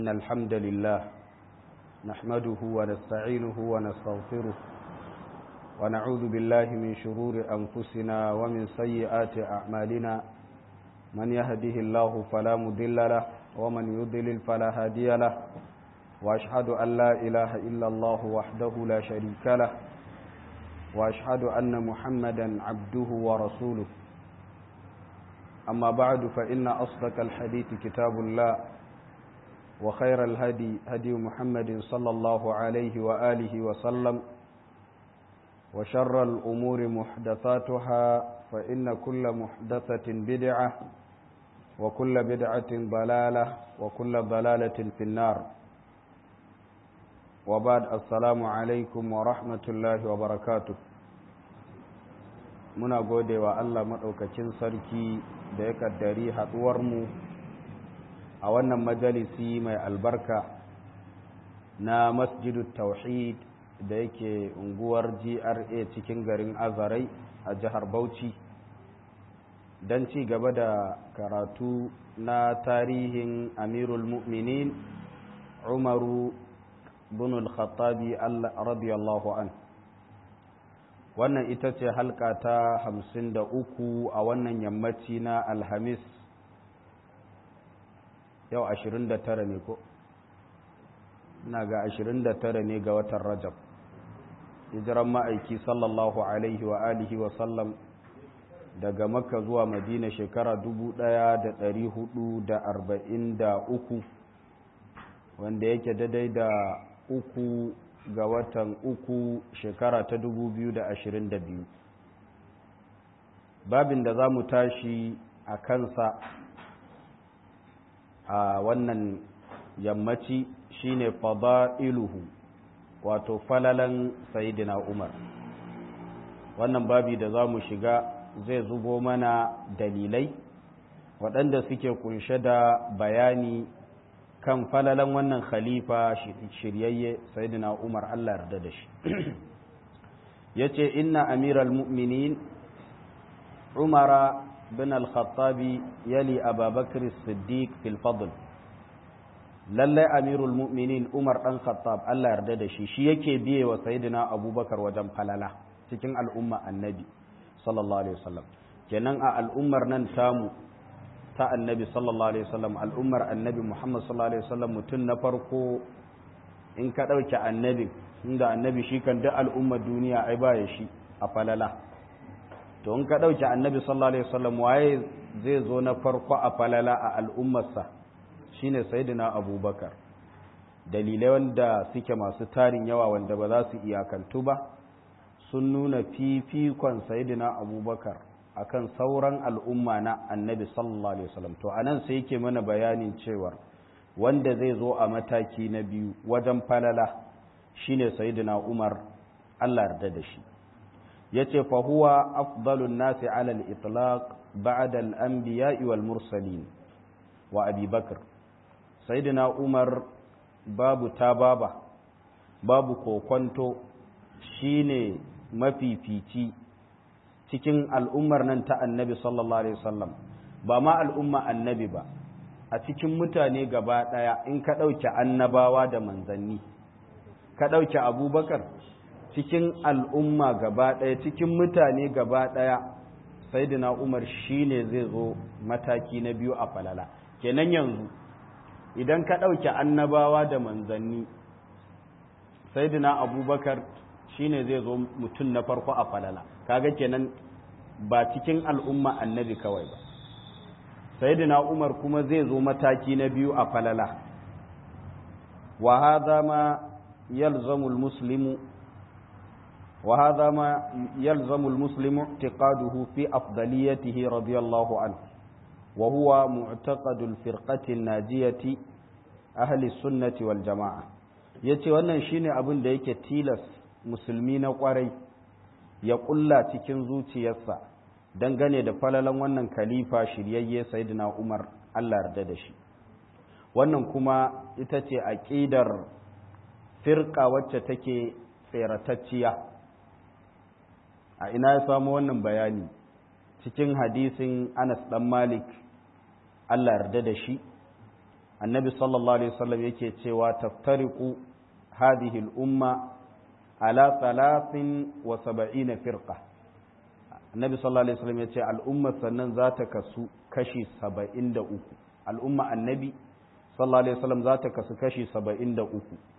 إن الحمد لله نحمده ونستعينه ونستغفره ونعوذ بالله من شرور أنفسنا ومن سيئات أعمالنا من يهده الله فلا مضل له ومن يضلل فلا هادي له وأشهد أن لا إله إلا الله وحده لا شريك له وأشهد أن محمدا عبده ورسوله أما بعد فإن أصدق الحديث كتاب الله وخير الهدي هدي محمد صلى الله عليه وآله وسلم وشر الأمور محدثاتها فإن كل محدثة بدعة وكل بدعة ضلالة وكل ضلالة في النار وبعد السلام عليكم ورحمة الله وبركاته muna gode wa Allah maɗaukacin sarki da ya ƙaddari haɗuwarmu a wannan majalisi mai albarka na masjidu tauhid da yake unguwar gra cikin garin azarai a jihar bauchi don ci gaba da karatu na tarihin amirul mu'minin umaru bin al-khattabi radiyallahu an wannan ita ce halka ta hamsin da uku a wannan yammaci na alhamis yau ashirin da tara ne ko ina ga ashirin da tara ne ga watan rajab hijiran ma'aiki sallallahu alaihi wa alihi wa sallam daga makka zuwa madina shekara dubu ɗaya da ɗari hudu da arba'in da uku wanda yake daidai da uku ga watan uku shekara ta dubu biyu da ashirin da biyu babin da za mu tashi a kansa a wannan yammaci shine fada'iluhu wato falalan sayidina umar wannan babi da za mu shiga zai zubo mana dalilai waɗanda suke kunshe da bayani kan falalan wannan khalifa shiryayye sayidina umar allah yarda da shi ya ce inna amiral mu'minin umara bin al-khattabi yali ababakar siddiq fil fadl lallai amirul mu'minin umar dan khattab Allah yarda da shi shi yake biye wa sayyidina abubakar wajen falala cikin al'umma annabi sallallahu alaihi wasallam kenan a al'ummar nan tamu ta annabi sallallahu alaihi wasallam al'ummar annabi muhammad sallallahu alaihi wasallam mutum na farko in ka dauke annabi inda annabi shi kan duk al'ummar duniya ai baya shi a falala to in ka dauke annabi sallallahu alaihi wasallam waye zai zo na farko a falala a al'ummarsa shine sayyidina abubakar dalilai wanda suke masu tarin yawa wanda ba za su iyakantu ba sun nuna fifikon sayyidina abubakar akan sauran al'umma na annabi sallallahu alaihi wasallam to anan sai yake mana bayanin cewar wanda zai zo a mataki na biyu wajen falala shine sayyidina umar Allah yarda da shi yace fa huwa afdalun nasi ala al-itlaq ba'da al-anbiya'i wal mursalin wa abi bakr sayyidina umar babu tababa babu kokonto shine mafifici cikin al'ummar nan ta annabi sallallahu alaihi wasallam ba ma al'umma annabi ba a cikin mutane gaba ɗaya in ka ɗauke annabawa da manzanni ka ɗauke abubakar cikin al'umma gaba ɗaya cikin mutane gaba ɗaya sayyidina umar shine zai zo mataki na biyu a falala kenan yanzu idan ka ɗauke annabawa da manzanni saidina abubakar shine zai zo mutum na farko a falala kaga kenan ba cikin al'umma annabi kawai ba saidina umar kuma zai zo mataki na biyu a falala wa hadha ma yalzamu almuslimu wa hadha ma yalzamu almuslimu i'tiqaduhu fi afdaliyatihi radiyallahu anhu وهو معتقد الفرقة الناجية أهل السنة والجماعة yace wannan shine abin da yake tilas musulmi na kwarai ya kulla cikin zuciyarsa dangane da falalan wannan khalifa shiryayye sayyidina Umar Allah yarda da shi wannan kuma ita ce aqidar firqa wacce take tseratacciya a ina ya samu wannan bayani cikin hadisin Anas dan Malik Allah yarda da shi annabi sallallahu alaihi wasallam yake cewa taftariqu hadhihi al-umma ala 73 firqa annabi sallallahu alaihi wasallam yace al'umma sannan za ta kasu kashi 73 al'umma annabi sallallahu alaihi wasallam za ta kasu kashi 73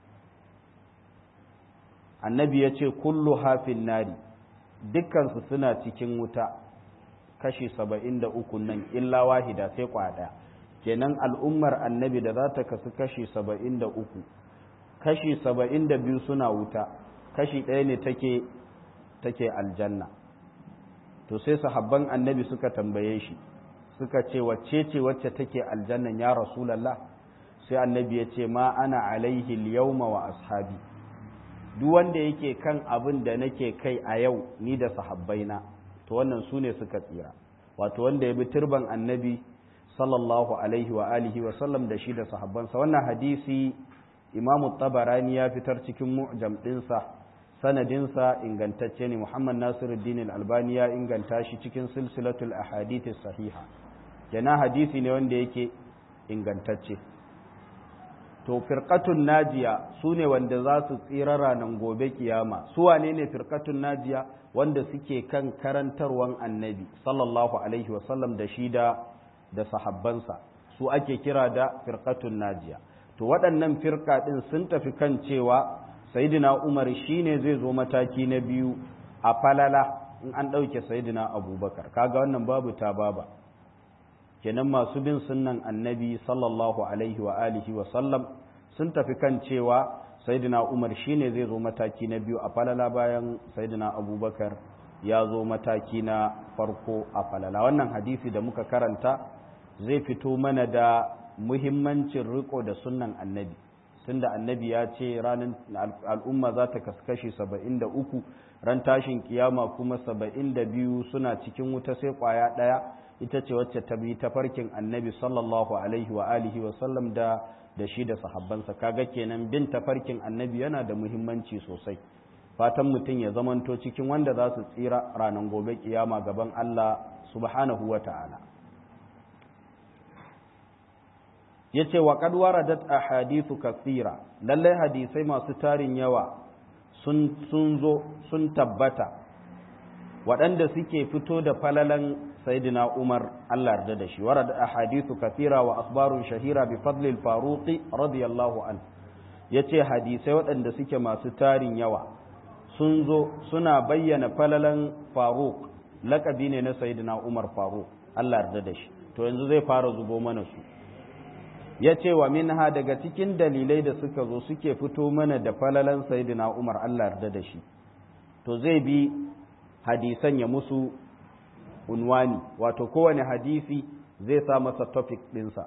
annabi yace kullu hafin nari dukkan su suna cikin wuta kashi 73 nan illa wahida sai kwada kenan al'ummar annabi da za ta kasu kashi 73 kashi 72 suna wuta kashi ɗaya ne take take aljanna to sai sahabban annabi suka tambaye shi suka ce wacce ce wacce take aljannan ya rasulallah sai annabi ya ce ma ana alaihi yawma wa ashabi duk wanda yake kan abin da nake kai a yau ni da sahabbaina to wannan su ne suka tsira wato wanda ya bi turban annabi sallallahu alaihi wa alihi wa sallam da shi da sahabbansa wannan hadisi imamu tabarani ya fitar cikin mu'jam ɗinsa sanadinsa ingantacce ne muhammad nasiruddin albani ya inganta shi cikin silsilatul ahadith sahiha yana hadisi ne wanda yake ingantacce to firqatun najiya su ne wanda za su tsira ranar gobe kiyama su wane ne firqatun najiya wanda suke kan karantarwan annabi sallallahu alaihi wasallam da shi da da sahabbansa su ake kira da firqatun najiya to waɗannan firka ɗin sun tafi kan cewa sayidina umar shine zai zo mataki na biyu a falala in an ɗauke sayidina abubakar kaga wannan babu ta baba kenan masu bin sunnan annabi sallallahu alaihi wa alihi wa sallam sun tafi kan cewa sayidina umar shine zai zo mataki na biyu a falala bayan sayidina abubakar ya zo mataki na farko a falala wannan hadisi da muka karanta zai fito mana da muhimmancin riko da sunnan annabi tunda annabi ya ce ranar al'umma za ta kaskashi saba'in da uku ran tashin kiyama kuma saba'in da biyu suna cikin wuta sai kwaya ɗaya ita ce wacce ta bi tafarkin annabi sallallahu alaihi wa alihi wa sallam da da shi da sahabbansa kaga kenan bin tafarkin annabi yana da muhimmanci sosai fatan mutum ya zamanto cikin wanda za su tsira ranar gobe kiyama gaban Allah subhanahu wa ta'ala ya ce wa kad waradat ahadithu kathira lallai hadisai masu tarin yawa sun zo sun tabbata waɗanda suke fito da falalan sayyidina Umar Allah yarda da shi waradat ahadithu kathira wa asbarun shahira bi fadli al-faruq radiyallahu an yace hadisai waɗanda suke masu tarin yawa sun zo suna bayyana falalan faruq lakabi ne na sayyidina Umar faruq Allah yarda da shi to yanzu zai fara zubo mana su ya ce wa minha daga cikin dalilai da suka zo suke fito mana da falalan sayidina umar Allah yarda da shi to zai bi hadisan ya musu unwani wato kowane hadisi zai sa masa topic ɗinsa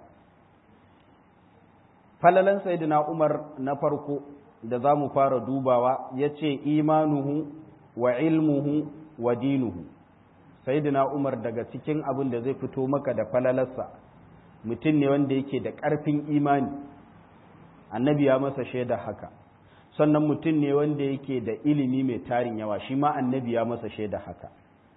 falalan sayidina umar na farko da za mu fara dubawa ya ce imanuhu wa ilmuhu wa dinuhu sayidina umar daga cikin abin da zai fito maka da falalarsa mutum ne wanda yake da ƙarfin imani annabi ya masa shaida haka sannan mutum ne wanda yake da ilimi mai tarin yawa shi ma annabi ya masa shaida haka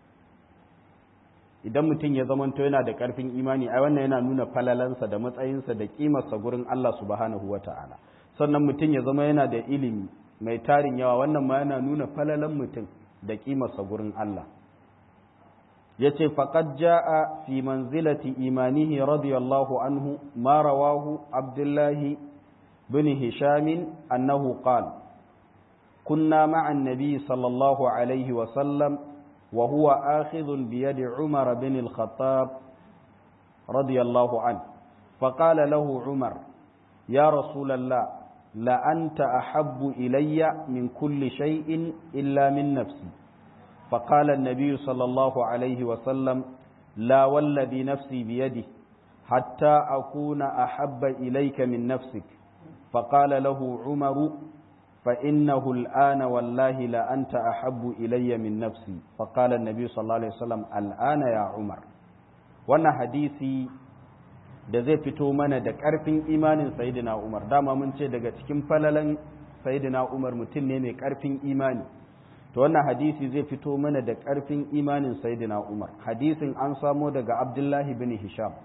idan mutum ya zamanto yana da ƙarfin imani ai wannan yana nuna falalansa da matsayinsa da ƙimarsa gurin Allah subhanahu wata'ala sannan mutum ya zama yana da ilimi mai tarin yawa wannan ma yana nuna falalan mutum da ƙimarsa gurin Allah ya ce faƙad ja'a fi manzilati imanihi radiyallahu anhu ma rawahu abdullahi bin hishamin annahu qal kunna ma'an nabi sallallahu alaihi wasallam wa huwa akhidhun bi yadi umar bin al-khattab radiyallahu an فقال له عمر يا رسول الله لأنت أحب إلي من كل شيء إلا من نفسي فقال النبي صلى الله عليه وسلم لا والذي نفسي بيده حتى أكون أحب إليك من نفسك فقال له عمر فإنه الآن والله لا أنت أحب إلي من نفسي فقال النبي صلى الله عليه وسلم الآن يا عمر وانا حديثي da zai fito mana da ƙarfin imanin sayidina Umar dama mun ce daga cikin falalan sayidina Umar mutum ne mai ƙarfin imani to wannan hadisi zai fito mana da ƙarfin imanin sayyidina Umar hadisin an samo daga Abdullahi bin Hisham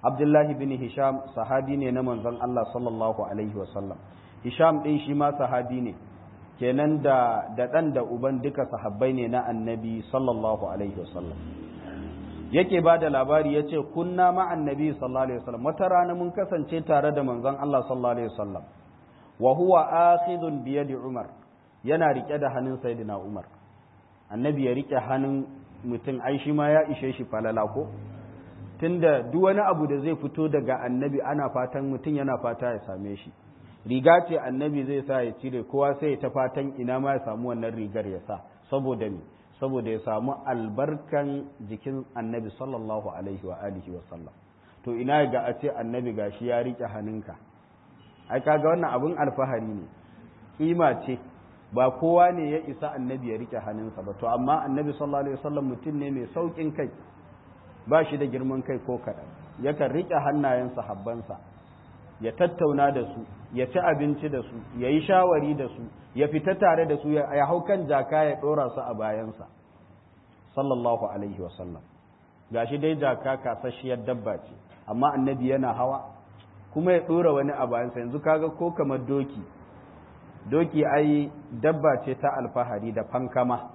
abdullahi bin hisham sahabi ne na manzon Allah sallallahu alaihi wasallam hisham din shi ma sahabi ne kenan da da dan da uban duka sahabbai ne na annabi sallallahu alaihi wasallam yake ba da labari ya ce kunna ma annabi sallallahu alaihi wasallam wata rana mun kasance tare da manzon Allah sallallahu alaihi wasallam wa huwa akhidun bi yadi umar yana rike da hannun sayyidina umar annabi ya rike hannun mutum ai shi ma ya ishe shi falala ko tunda duk wani abu da zai fito daga annabi ana fatan mutum yana fata ya same shi riga ce annabi zai sa ya cire kowa sai ya ta fatan ina ma ya samu wannan rigar ya sa saboda me saboda ya samu albarkan jikin annabi sallallahu alaihi wa alihi wa sallam to ina ga a ce annabi gashi ya rike hannunka ai kaga wannan abun alfahari ne kima ce ba kowa ne ya isa annabi ya rike hannunsa ba to amma annabi sallallahu alaihi wasallam mutum ne mai saukin kai ba shi da girman kai ko kaɗan yakan rike hannayen sahabbansa ya tattauna da su ya ci abinci da su ya yi shawari da su ya fita tare da su ya hau kan jaka ya ɗora su a bayansa sallallahu alaihi wasallam gashi dai jaka kasasshiyar dabba ce amma annabi yana hawa kuma ya ɗora wani a bayansa yanzu kaga ko kamar doki doki ai dabba ce ta alfahari da fankama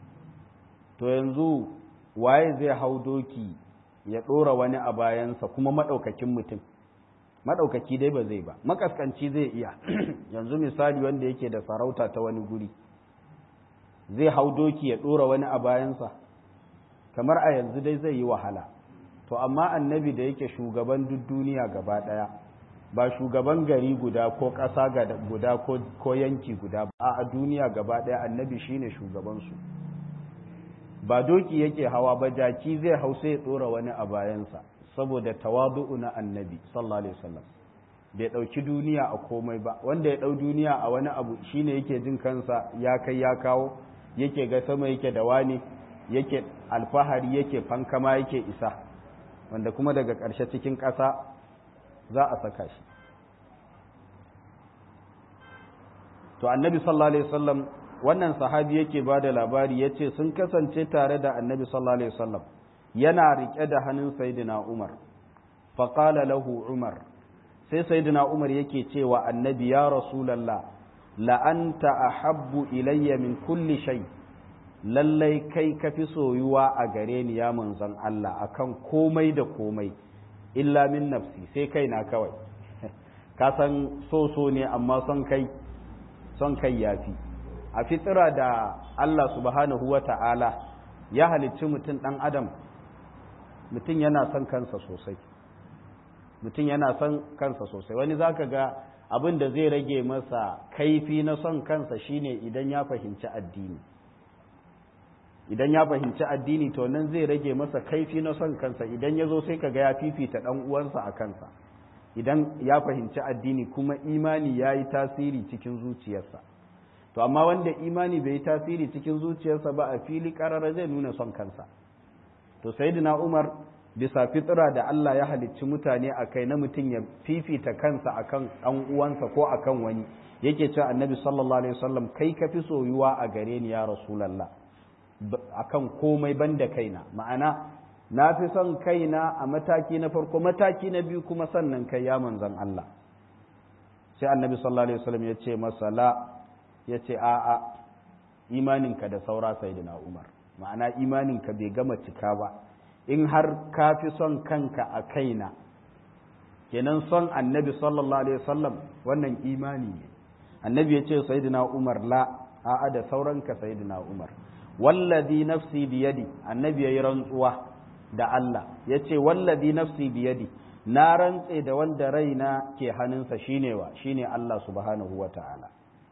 to yanzu waye zai hau doki ya ɗora wani a bayansa kuma maɗaukakin mutum maɗaukaki dai ba zai ba makaskanci zai iya yanzu misali wanda yake da sarauta ta wani guri zai hau doki ya ɗora wani a bayansa kamar a yanzu dai zai yi wahala to amma annabi da yake shugaban duk duniya gaba ɗaya ba shugaban gari guda ko ƙasa guda ko yanki guda ba a duniya gaba ɗaya annabi shine shugabansu ba doki yake hawa ba jaki zai hau sai ya ɗora wani a bayansa saboda tawadu'u na annabi sallallahu alaihi wasallam bai ɗauki duniya a komai ba wanda ya ɗau duniya a wani abu shine yake jin kansa ya kai ya kawo yake ga sama yake da wani yake alfahari yake fankama yake isa wanda kuma daga ƙarshe cikin ƙasa za a saka shi to annabi sallallahu alaihi wasallam wannan sahabi yake ba da labari ya ce sun kasance tare da annabi sallallahu alaihi wasallam yana riƙe da hannun saidina umar faƙala lahu umar sai saidina umar yake cewa annabi ya rasulallah la'anta ahabbu ilayya min kulli shay lallai kai ka fi soyuwa a gare ni ya manzon Allah akan komai da komai illa min nafsi sai kaina kawai ka san so so ne amma son kai son kai yafi a fitira da Allah subhanahu wa ta'ala ya halicci mutum ɗan adam mutum yana son kansa sosai mutum yana son kansa sosai wani za ka ga abin da zai rage masa kaifi na son kansa shine idan ya fahimci addini idan ya fahimci addini to nan zai rage masa kaifi na son kansa idan ya zo sai ka ga ya fifita ɗan uwansa a kansa idan ya fahimci addini kuma imani ya yi tasiri cikin zuciyarsa to amma wanda imani bai yi tasiri cikin zuciyarsa ba a fili karara zai nuna son kansa to sayyidina umar bisa fitra da Allah ya halicci mutane a kai na mutum ya fifita kansa akan ɗan uwansa ko akan wani yake cewa annabi sallallahu alaihi wasallam kai ka fi soyuwa a gare ni ya rasulullah akan komai banda kaina ma'ana na fi son kaina a mataki na farko mataki na biyu kuma sannan kai ya manzon Allah sai annabi sallallahu alaihi wasallam ya ce masa la ya ce a'a imaninka da saura sayyidina umar ma'ana imaninka bai gama cika ba in har ka fi son kanka a kaina kenan son annabi sallallahu alaihi wasallam wannan imani ne annabi ya ce sayyidina umar la a'a da sauranka sayyidina umar wallazi nafsi biyadi annabi yayi rantsuwa da Allah yace wallazi nafsi biyadi na rantse da wanda raina ke hannunsa shine wa shine Allah subhanahu wataala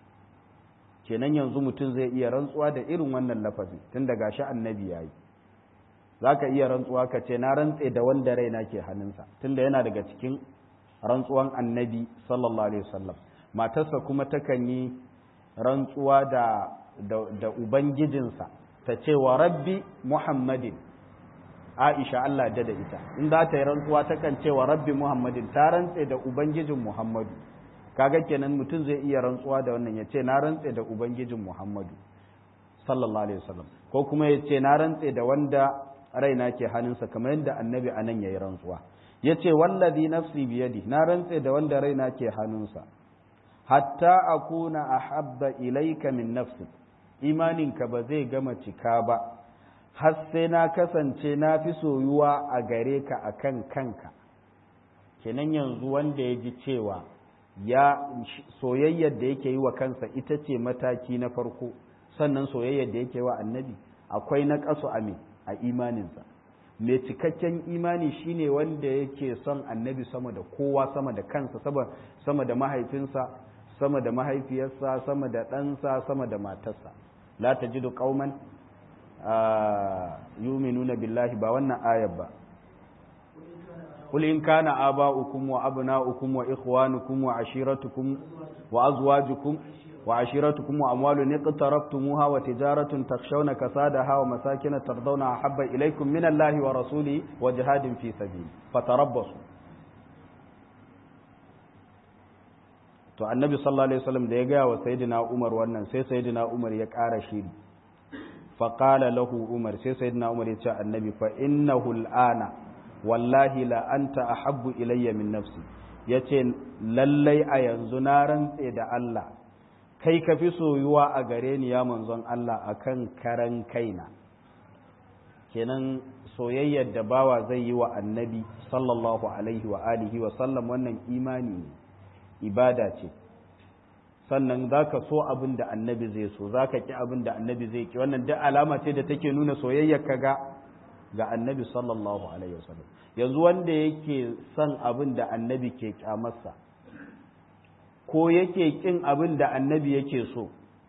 kenan yanzu mutum zai iya rantsuwa da irin wannan lafazi tun daga shi annabi yayi zaka iya rantsuwa ka ce na rantse da wanda raina ke hannunsa tunda yana daga cikin rantsuwan annabi sallallahu alaihi wasallam matarsa kuma takan yi rantsuwa da da ubangijinsa ta ce wa rabbi muhammadin aisha Allah da da ita in za ta yi rantsuwa takan ce wa rabbi muhammadin ta rantse da ubangijin muhammadu kaga kenan mutum zai iya rantsuwa da wannan ya ce na rantse da ubangijin muhammadu sallallahu alaihi wasallam ko kuma ya ce na rantse da wanda raina ke hannunsa kamar yadda annabi anan ya yi rantsuwa yace wallazi nafsi biyadi na rantse da wanda raina ke hannunsa hatta akuna ahabba ilayka min nafsi imaninka ba zai gama cika ba har sai na kasance na fi soyuwa a gare ka akan kanka kenan yanzu wanda ya ji cewa ya soyayyar da yake yi wa kansa ita ce mataki na farko sannan soyayyar da yake wa annabi akwai na ƙasu a a imaninsa mai cikakken imani shine wanda yake son annabi sama da kowa sama da kansa sama da mahaifinsa sama da mahaifiyarsa sama da ɗansa sama da matarsa la tajidu qauman yu'minuna billahi ba wannan ayar ba قل إن كان آباؤكم وأبناؤكم وإخوانكم وعشيرتكم وأزواجكم وعشيرتكم وأموال اقترفتموها وتجارة تخشون كسادها ومساكن ترضونها أحب إليكم من الله ورسوله وجهاد في سبيله فتربصوا to annabi sallallahu alaihi wasallam da ya gaya wa sayyidina Umar wannan sai sayyidina Umar ya ƙara shiri fa qala lahu Umar sai sayyidina Umar ya ce annabi fa innahu al'ana wallahi la anta ahabbu ilayya min nafsi yace lallai a yanzu na rantse da Allah kai ka fi soyuwa a gare ni ya manzon Allah akan karan kaina kenan soyayyar da bawa zai yi wa annabi sallallahu alaihi wa alihi wa sallam wannan imani ne ibada ce sannan za ka so abin da annabi zai so za ka ƙi abin da annabi zai ƙi wannan duk alama ce da take nuna soyayyar ka ga ga annabi sallallahu alaihi wasallam yanzu wanda yake son abin da annabi ke kyamarsa ko yake kin abin da annabi yake so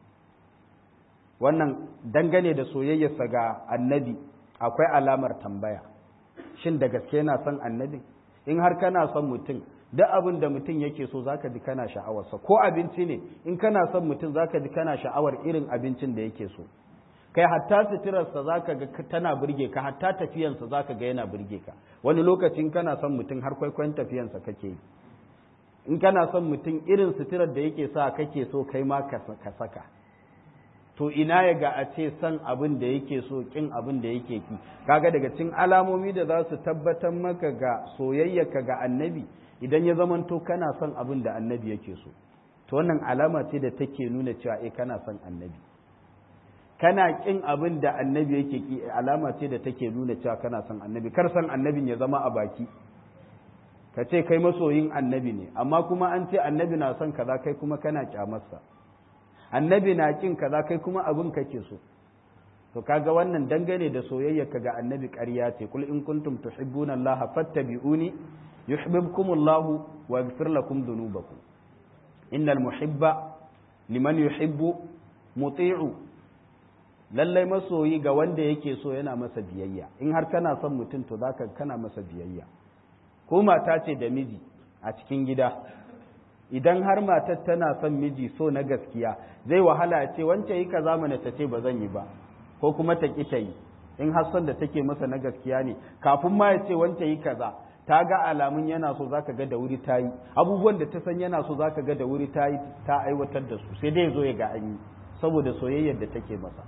wannan dangane da soyayyarsa ga annabi akwai alamar tambaya shin da gaske yana son annabi in har kana son mutum duk abin da mutum yake so zaka ji kana sha'awarsa ko abinci ne in kana son mutum zaka ji kana sha'awar irin abincin da yake so kai hatta suturarsa za ka ga tana burge ka hatta tafiyansa za ka ga yana burge ka wani lokacin kana son mutum har kwaikwayon tafiyansa kake yi in kana son mutum irin suturar da yake sa kake so kai ma ka saka to ina ya ga a ce son abin da yake so kin abin da yake ki kaga daga cikin alamomi da za su tabbatar maka ga soyayyarka ga annabi idan ya zamanto kana son abin da annabi yake so to wannan alama ce da take nuna cewa eh kana son annabi kana kin abin da annabi yake ki alama ce da take nuna cewa kana son annabi kar san annabin ya zama a baki ka ce kai masoyin annabi ne amma kuma an ce annabi na son kaza kai kuma kana kyamarsa annabi na kin kaza kai kuma abin kake so to kaga wannan dangane da soyayya ka ga annabi ƙarya ce kul in kuntum tuhibbuna allaha fattabi'uni yuhibbukumullahu wa yaghfir lakum dhunubakum innal muhibba liman yuhibbu muti'u lallai masoyi ga wanda yake so yana masa biyayya in har kana son mutum to zaka kana masa biyayya ko mata ce da miji a cikin gida idan har matar tana son miji so na gaskiya zai wahala ce wance yi kaza mana ta ce ba zan yi ba ko kuma ta ki ta yi in har son da take masa na gaskiya ne kafin ma ya ce wance yi kaza ta ga alamun yana so zaka ga da wuri ta yi abubuwan da ta san yana so zaka ga da wuri ta yi ta aiwatar da su sai dai zo ya ga an yi saboda soyayyar da take masa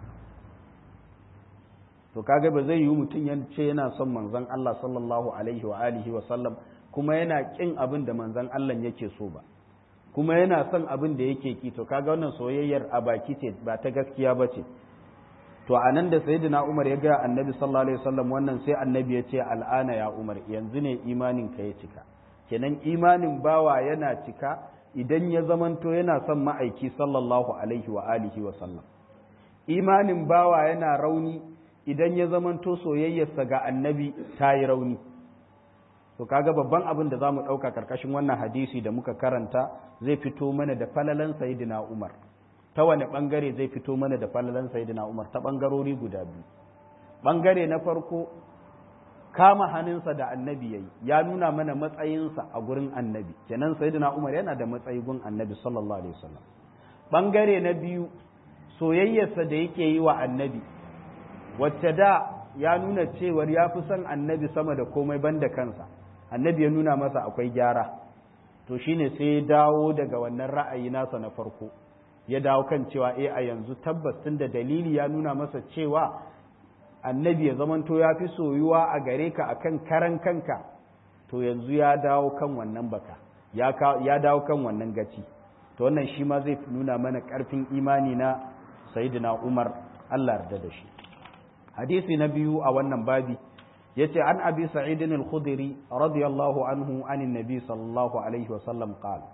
to kaga ba zai yi mutum ya ce yana son manzon Allah sallallahu alaihi wa alihi wa sallam kuma yana kin abin da manzon Allah yake so ba kuma yana son abin da yake ki to kaga wannan soyayyar a baki ce ba ta gaskiya ba ce to a nan da sayyidina Umar ya ga annabi sallallahu alaihi wasallam wannan sai annabi ya ce al'ana ya Umar yanzu ne imanin ka ya cika kenan imanin bawa yana cika idan ya zamanto yana son ma'aiki sallallahu alaihi wa alihi wa sallam imanin bawa yana rauni idan ya zamanto soyayyarsa ga annabi ta yi rauni to kaga babban abin da za mu ɗauka ƙarƙashin wannan hadisi da muka karanta zai fito mana da falalan sayidina umar ta wani ɓangare zai fito mana da falalan sayidina umar ta ɓangarori guda biyu ɓangare na farko kama hannunsa da annabi ya yi ya nuna mana matsayinsa a gurin annabi kenan sayidina umar yana da matsayi gun annabi sallallahu alaihi wasallam ɓangare na biyu soyayyarsa da yake yi wa annabi wacce da ya nuna cewar ya fi son annabi sama da komai banda kansa annabi ya nuna masa akwai gyara to shine sai ya dawo daga wannan ra'ayi nasa na farko ya dawo kan cewa eh a yanzu tabbas tun da dalili ya nuna masa cewa annabi ya zamanto ya fi soyuwa a gare ka akan karan kanka to yanzu ya dawo kan wannan baka ya dawo kan wannan gaci to wannan shi ma zai nuna mana ƙarfin imani na sayyidina umar allah yarda da shi hadisi na biyu a wannan babi yace an abi sa'id al-khudri radiyallahu anhu anin nabi sallallahu alaihi wa sallam qala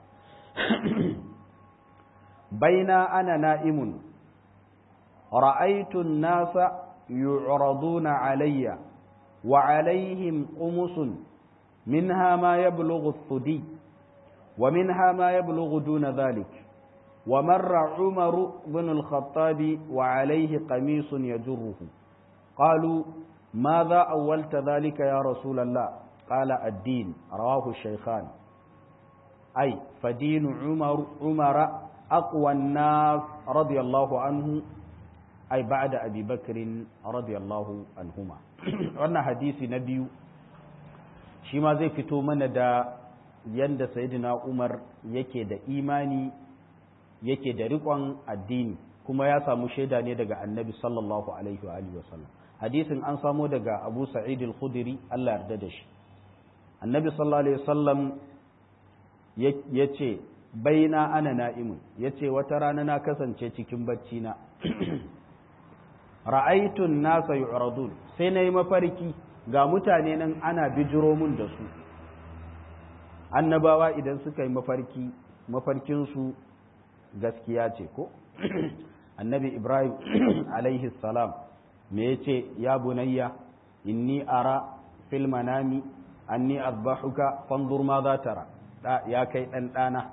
baina ana na'imun ra'aytu an-nasa yu'raduna alayya wa alaihim qumusun minha ma yablughu ath-thudi wa minha ma yablughu duna dhalik ومر عمر بن الخطاب وعليه قميص يجره قالوا ماذا أولت ذلك يا رسول الله قال الدين رواه الشيخان أي فدين عمر عمر أقوى الناس رضي الله عنه أي بعد أبي بكر رضي الله عنهما wannan hadisi na biyu shi ma zai fito mana da yanda sayyidina Umar yake da imani yake da riƙon addini kuma ya samu shaida ne daga annabi sallallahu alaihi wa alihi wasallam hadisin an samo daga abu sa'id al-khudri Allah yarda da shi annabi sallallahu alaihi wasallam ya ce baina ana na'imun ya ce wata rana na kasance cikin bacci na ra'aitun nasa yu'radun sai na yi mafarki ga mutane nan ana bijiro mun da su annabawa idan suka yi mafarki mafarkinsu gaskiya ce ko annabi ibrahim alaihi salam me yace ya bunayya inni ara fil manami anni azbahuka fanzur ma za tara da ya kai dan dana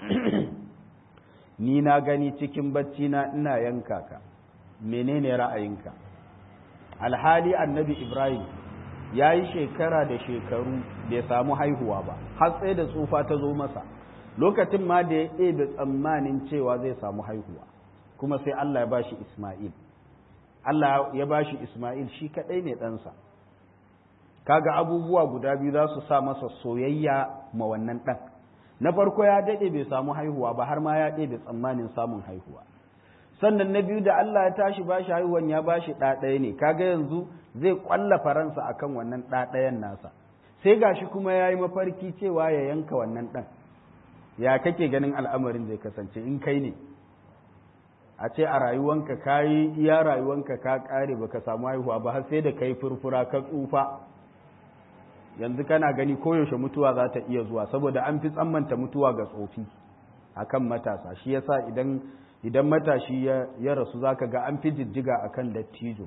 ni na gani cikin bacci na ina yanka ka menene ra'ayinka alhali annabi ibrahim ya yi shekara da shekaru bai samu haihuwa ba har sai da tsufa ta zo masa lokacin ma da ya ɗebe tsammanin cewa zai samu haihuwa kuma sai Allah ya bashi Ismail Allah ya bashi Ismail shi kaɗai ne ɗansa kaga abubuwa guda biyu za su sa masa soyayya ma wannan ɗan na farko ya daɗe bai samu haihuwa ba har ma ya ɗebe tsammanin samun haihuwa sannan na biyu da Allah ya tashi bashi haihuwan ya bashi ɗa ɗaya ne kaga yanzu zai ƙwalla faransa akan wannan ɗa ɗayan nasa sai gashi kuma ya yi mafarki cewa ya yanka wannan ɗan ya kake ganin al'amarin zai kasance in kai ne a ce a rayuwanka ka yi iya rayuwanka ka kare baka samu haihuwa ba har sai da kai furfura ka tsufa yanzu kana gani koyaushe mutuwa za ta iya zuwa saboda an fi tsammanta mutuwa ga tsofi akan matasa shi yasa idan idan matashi ya rasu zaka ga an fi jijjiga akan dattijo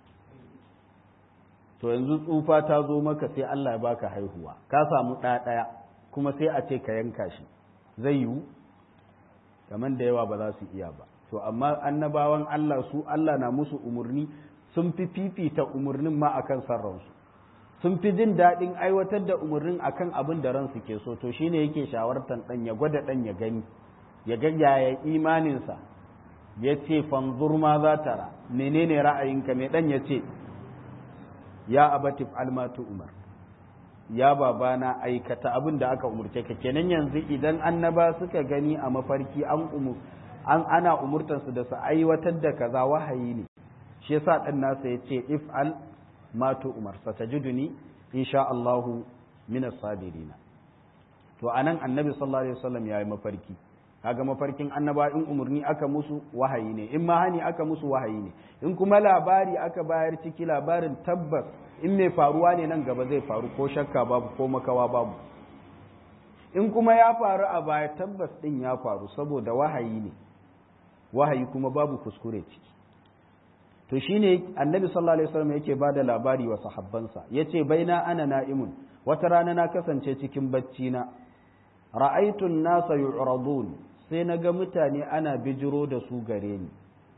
to yanzu tsufa ta zo maka sai Allah ya baka haihuwa ka samu ɗaya ɗaya kuma sai a ce ka yanka shi zai yiwu kamar da yawa ba za su iya ba to amma annabawan Allah su Allah na musu umarni sun fi fifita umarnin ma akan san ransu sun fi jin daɗin aiwatar da umarnin akan abin da ransu ke so to shine yake shawartar ɗan ya gwada ɗan ya gani ya ga yaya imaninsa ya ce fanzur ma za tara menene ra'ayinka mai ɗan ya ce ya abatif almatu umar ya babana aikata abin da aka umurce ka kenan yanzu idan annaba suka gani a mafarki an umur an ana umurtansu da su aiwatar da kaza wahayi ne shi yasa dan nasa yace if'al ma tu umar satajiduni insha Allah min as-sabirin to anan annabi sallallahu alaihi wasallam yayi mafarki kaga mafarkin annaba in umurni aka musu wahayi ne in ma hani aka musu wahayi ne in kuma labari aka bayar ciki labarin tabbas in mai faruwa ne nan gaba zai faru ko shakka babu ko makawa babu in kuma ya faru a baya tabbas din ya faru saboda wahayi ne wahayi kuma babu kuskure ciki to shine annabi sallallahu alaihi wasallam yake bada labari wa sahabbansa yace baina ana na'imun wata rana na kasance cikin bacci na ra'aytu an-nasa yu'radun sai naga mutane ana bijiro da su gare ni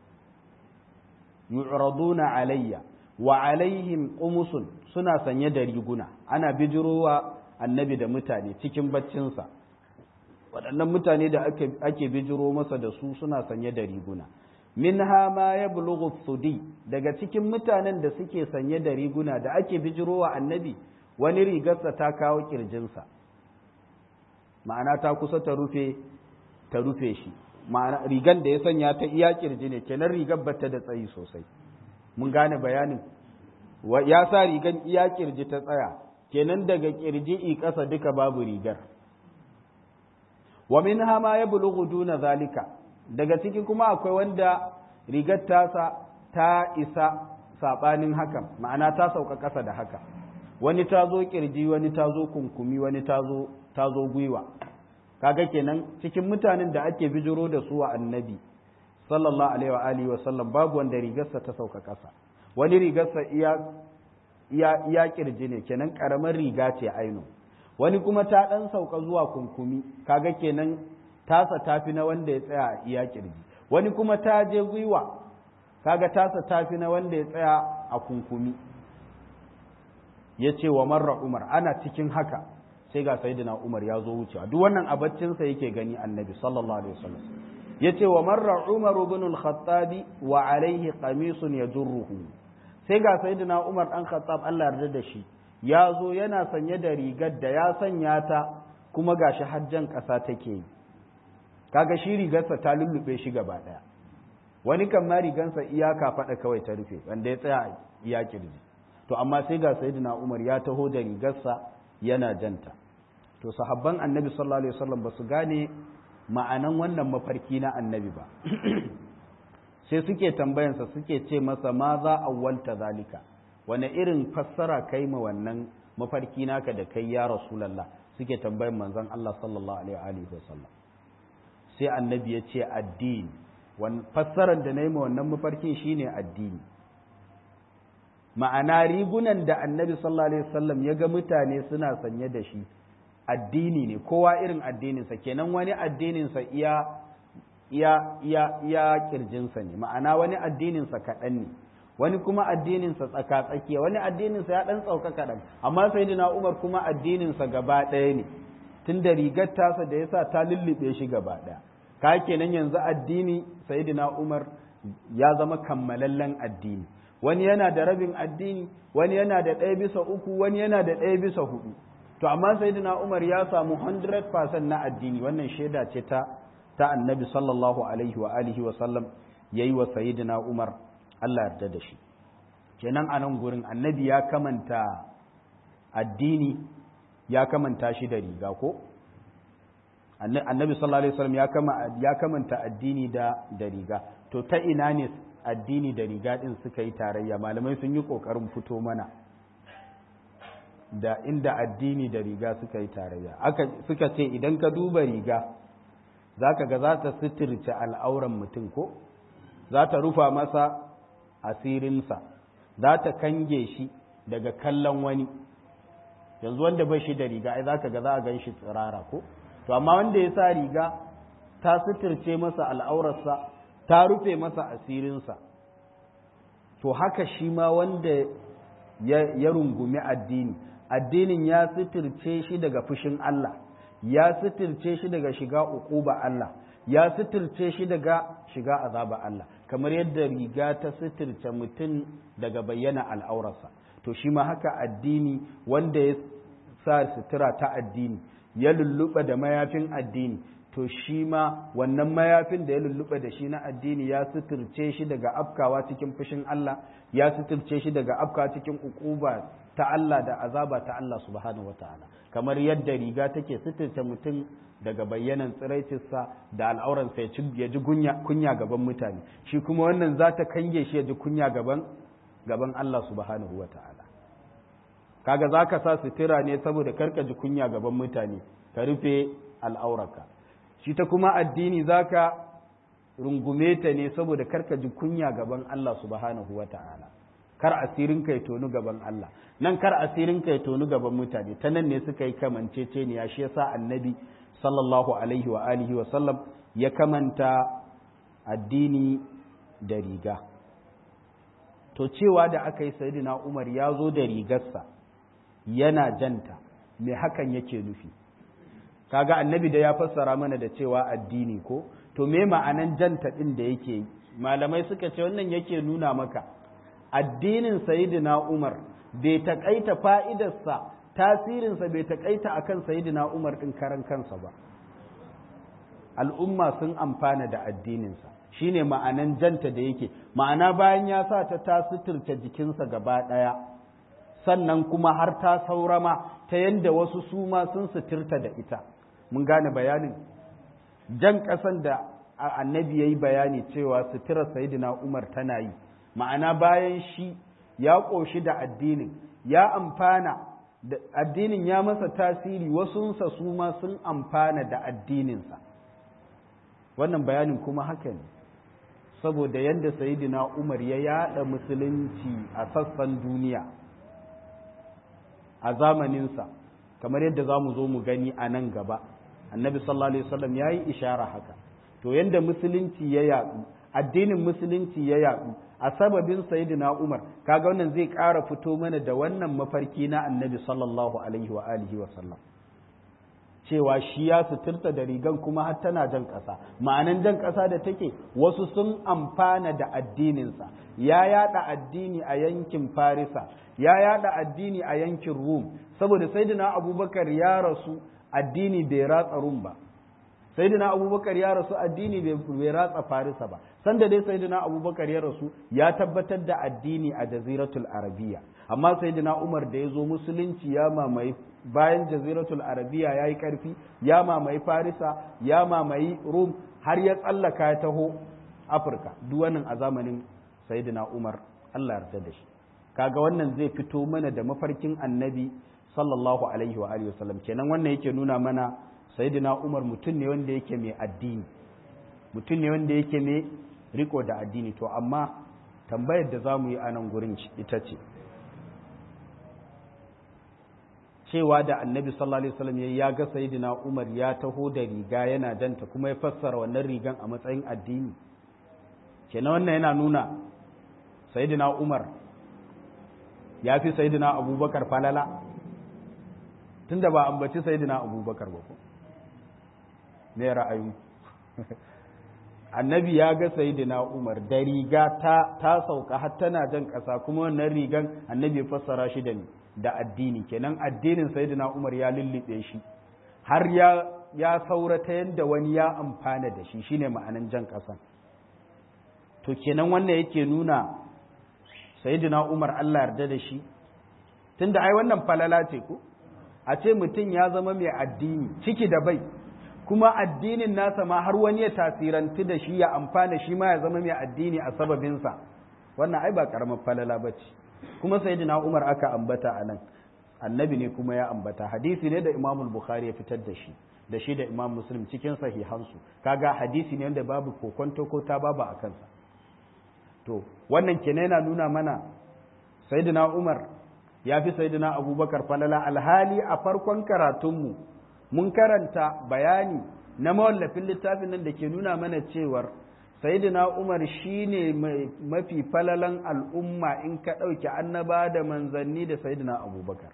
yu'raduna alayya wa alaihim qumusun suna sanye da riguna ana bijirowa annabi da mutane cikin baccinsa waɗannan mutane da ake bijiro masa da su suna sanye da riguna minha ma yablughu thudi daga cikin mutanen da suke sanye da riguna da ake bijirowa annabi wani rigarsa ta kawo kirjinsa ma'ana ta kusa ta rufe ta rufe shi ma'ana rigan da ya sanya ta iya kirji ne kenan rigar bata da tsayi sosai mun gane bayanin ya sa rigan iya kirji ta tsaya kenan daga kirji'i ƙasa duka babu rigar wa min hama ya bulughu duna zalika daga ciki kuma akwai wanda rigar tasa ta isa sabanin hakan ma'ana ta sauka ƙasa da haka wani ta zo kirji wani ta zo kunkumi wani ta zo ta zo gwiwa kaga kenan cikin mutanen da ake bijiro da su wa annabi sallallahu alaihi wa alihi wa sallam babu wanda rigarsa ta sauka ƙasa wani rigarsa iya iya iya kirji ne kenan karamar riga ce aino wani kuma ta dan sauka zuwa kunkumi kaga kenan tasa tafi na wanda ya tsaya a iya kirji wani kuma ta je gwiwa kaga tasa tafi na wanda ya tsaya a kunkumi ya ce wa marra umar ana cikin haka sai ga sayyidina umar ya zo wucewa duk wannan abaccinsa yake gani annabi sallallahu alaihi wasallam ya ce wa marra umar ibn al-khattabi wa alaihi qamisun yajurruhu sai ga sayyidina umar dan khattab Allah yarda da shi ya zo yana sanye da rigar da ya sanya ta kuma gashi hajjan kasa take yi kaga shi rigarsa ta lullube shi gaba daya wani kan ma rigansa iyaka faɗa kawai ta rufe wanda ya tsaya iya kirji to amma sai ga sayyidina Umar ya taho da rigarsa yana janta to sahabban annabi sallallahu alaihi wasallam ba su gane ma'anan wannan mafarki na annabi ba sai suke tambayansa suke ce masa ma za awwalta zalika wani irin fassara kai ma wannan mafarki naka da kai ya rasulullah suke tambayan manzon Allah sallallahu alaihi wasallam sai annabi ya ce addini fassarar da na yi ma wannan mafarkin shine addini ma'ana rigunan da annabi sallallahu alaihi wasallam ya ga mutane suna sanye da shi addini ne kowa irin addininsa kenan wani addininsa iya iya iya iya kirjinsa ne ma'ana wani addininsa kaɗan ne wani kuma addininsa tsaka tsakiya wani addininsa ya ɗan tsauka kaɗan amma sayyidina umar kuma addininsa gaba ɗaya ne tun da rigar tasa da yasa ta lullube shi gaba ɗaya ka kenan yanzu addini sayyidina umar ya zama kammalallen addini wani yana da rabin addini wani yana da ɗaya bisa uku wani yana da ɗaya bisa hudu to amma sayyidina umar ya samu 100% na addini wannan shaida ce ta ta annabi sallallahu alaihi wa alihi wa sallam yayi wa sayyidina umar Allah yarda da shi kenan a nan gurin annabi ya kamanta addini ya kamanta shi da riga ko annabi sallallahu alaihi wasallam ya kama ya kamanta addini da da riga to ta ina ne addini da riga din suka yi tarayya malamai sun yi kokarin fito mana da inda addini da riga suka yi tarayya aka suka ce idan ka duba riga zaka ga za ta suturce al'auran mutum ko za ta rufa masa asirinsa za ta kange shi daga kallon wani yanzu wanda ba shi da riga ai zaka ga za a gan shi tsirara ko to amma wanda ya sa riga ta suturce masa al'aurarsa ta rufe masa asirinsa to haka shi ma wanda ya rungumi addini addinin ya suturce shi daga fushin Allah ya suturce shi daga shiga uquba Allah ya suturce shi daga shiga azaba Allah kamar yadda riga ta suturce mutum daga bayyana al'aurarsa to shi ma haka addini wanda ya sa sutura ta addini ya lulluɓa da mayafin addini to shi ma wannan mayafin da ya lulluɓa da shi na addini ya suturce shi daga afkawa cikin fushin Allah ya suturce shi daga afkawa cikin ukuba ta Allah da azaba ta Allah subhanahu wataala kamar yadda riga take suturce mutum daga bayyanan tsiraicinsa da al'auransa ya ji kunya gaban mutane shi kuma wannan za ta kange shi ya ji kunya gaban gaban Allah subhanahu wataala kaga za ka sa sutura ne saboda karka ji kunya gaban mutane ka rufe al'aurarka shi ta kuma addini za ka rungume ta ne saboda karka ji kunya gaban Allah subhanahu wa ta'ala kar asirin kai tonu gaban Allah nan kar asirin kai tonu gaban mutane ta nan ne suka yi kamancece ne ya shi yasa annabi sallallahu alaihi wa alihi wa sallam ya kamanta addini da riga to cewa da aka yi sayyidina Umar ya zo da rigarsa yana janta me hakan yake nufi kaga annabi da ya fassara mana da cewa addini ko to me ma'anan janta din da yake malamai suka ce wannan yake nuna maka addinin sayyidina Umar bai takaita fa'idarsa tasirinsa bai takaita akan sayyidina Umar din karan kansa ba al'umma sun amfana da addininsa shine ma'anan janta da yake ma'ana bayan ya sa ta ta suturce jikinsa gaba ɗaya sannan kuma har ta saurama ta yadda wasu su ma sun suturta da ita mun gane bayanin jan ƙasan da annabi ya yi bayani cewa suturar sayidina umar tana yi ma'ana bayan shi ya ƙoshi da addinin ya amfana da addinin ya masa tasiri wasunsa su ma sun amfana da addininsa wannan bayanin kuma haka ne saboda yadda sayidina umar ya yada musulunci a sassan duniya a zamaninsa kamar yadda za mu zo mu gani a nan gaba annabi sallallahu alaihi wasallam ya yi ishara haka to yadda musulunci ya yadu addinin musulunci ya yadu a sababin sayyidina Umar kaga wannan zai ƙara fito mana da wannan mafarki na annabi sallallahu alaihi wa alihi wa sallam cewa shi ya suturta da rigan kuma har tana jan ƙasa ma'anan jan ƙasa da take wasu sun amfana da addininsa ya yada addini a yankin farisa ya yada addini a yankin rum saboda sayyidina abubakar ya rasu addini bai ratsa rum ba sayyidina abubakar ya rasu addini bai ratsa farisa ba sanda dai sayyidina abubakar ya rasu ya tabbatar da addini a jaziratul arabiya amma sayyidina umar da ya zo musulunci ya mamaye bayan jaziratul arabiya ya yi karfi ya mamaye farisa ya mamaye rum har ya tsallaka ya taho afirka duk wannan a zamanin sayyidina umar allah yarda da shi kaga wannan zai fito mana da mafarkin annabi sallallahu alaihi wa alihi wasallam kenan wannan yake nuna mana sayyidina umar mutum ne wanda yake mai addini mutum ne wanda yake mai riko da addini to amma tambayar da za mu yi a nan gurin ita ce cewa da annabi sallallahu alaihi wasallam ya ga sayyidina umar ya taho da riga yana danta kuma ya fassara wannan rigan a matsayin addini kenan wannan yana nuna sayyidina umar ya fi sayyidina abubakar falala tunda ba ambaci sayyidina abubakar ba ko me ra'ayi annabi ya ga sayyidina umar da riga ta ta sauka har tana jan ƙasa kuma wannan rigan annabi ya fassara shi da da addini kenan addinin sayyidina umar ya lullube shi har ya ya saura ta yadda wani ya amfana da shi shine ma'anan jan ƙasan to kenan wannan yake nuna sayyidina umar Allah yarda da shi tunda ai wannan falala ce ko a ce mutum ya zama mai addini ciki da bai kuma addinin nasa ma har wani ya tasirantu da shi ya amfana shi ma ya zama mai addini a sababinsa wannan ai ba karamar falala ba ce kuma sayyidina umar aka ambata a nan annabi ne kuma ya ambata hadisi ne da imamul bukhari ya fitar da shi da shi da imam muslim cikin sahihansu kaga hadisi ne wanda babu kokonto ko ta babu a kansa to wannan kenan yana nuna mana sayyidina umar ya fi sayyidina abubakar falala alhali a farkon karatunmu mun karanta bayani na mawallafin littafin nan da ke nuna mana cewar sayyidina umar shine mafi falalan al'umma in ka ɗauki annaba da manzanni da sayyidina abubakar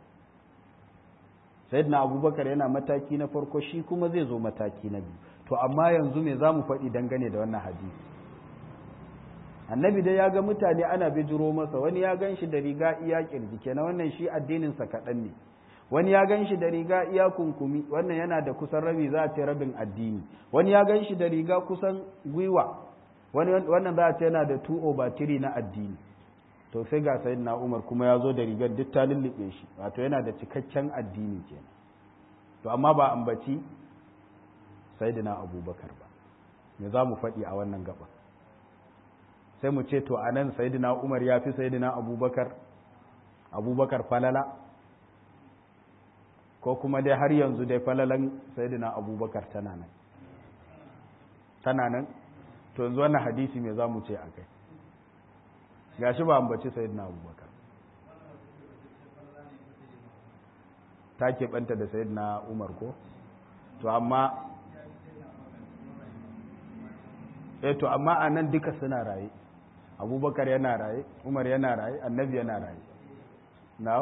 sayyidina abubakar yana mataki na farko shi kuma zai zo mataki na biyu to amma yanzu me za mu faɗi dangane da wannan hadisi annabi dai ya ga mutane ana bijiro masa wani ya gan shi da riga iya kirji kenan wannan shi addininsa kaɗan ne wani ya gan shi da riga iya kunkumi wannan yana da kusan rabi za a ce rabin addini wani ya gan shi da riga kusan gwiwa wannan za a ce yana da 2 over 3 na addini to sai ga sayin na umar kuma ya zo da rigar duk ta lullube shi wato yana da cikakken addini kenan to amma ba ambaci sayyidina abubakar ba me za mu faɗi a wannan gaba sai mu ce to a nan sayidina umar ya fi sayidina abubakar abubakar falala ko kuma dai har yanzu dai falalan sayidina abubakar tana nan tana nan to yanzu wannan hadisi me za mu ce a kai ga shi ba ambaci sayidina abubakar ta keɓanta da sayidina umar ko to amma eh to amma a nan duka suna raye abubakar yana raye umar yana raye annabi yana raye now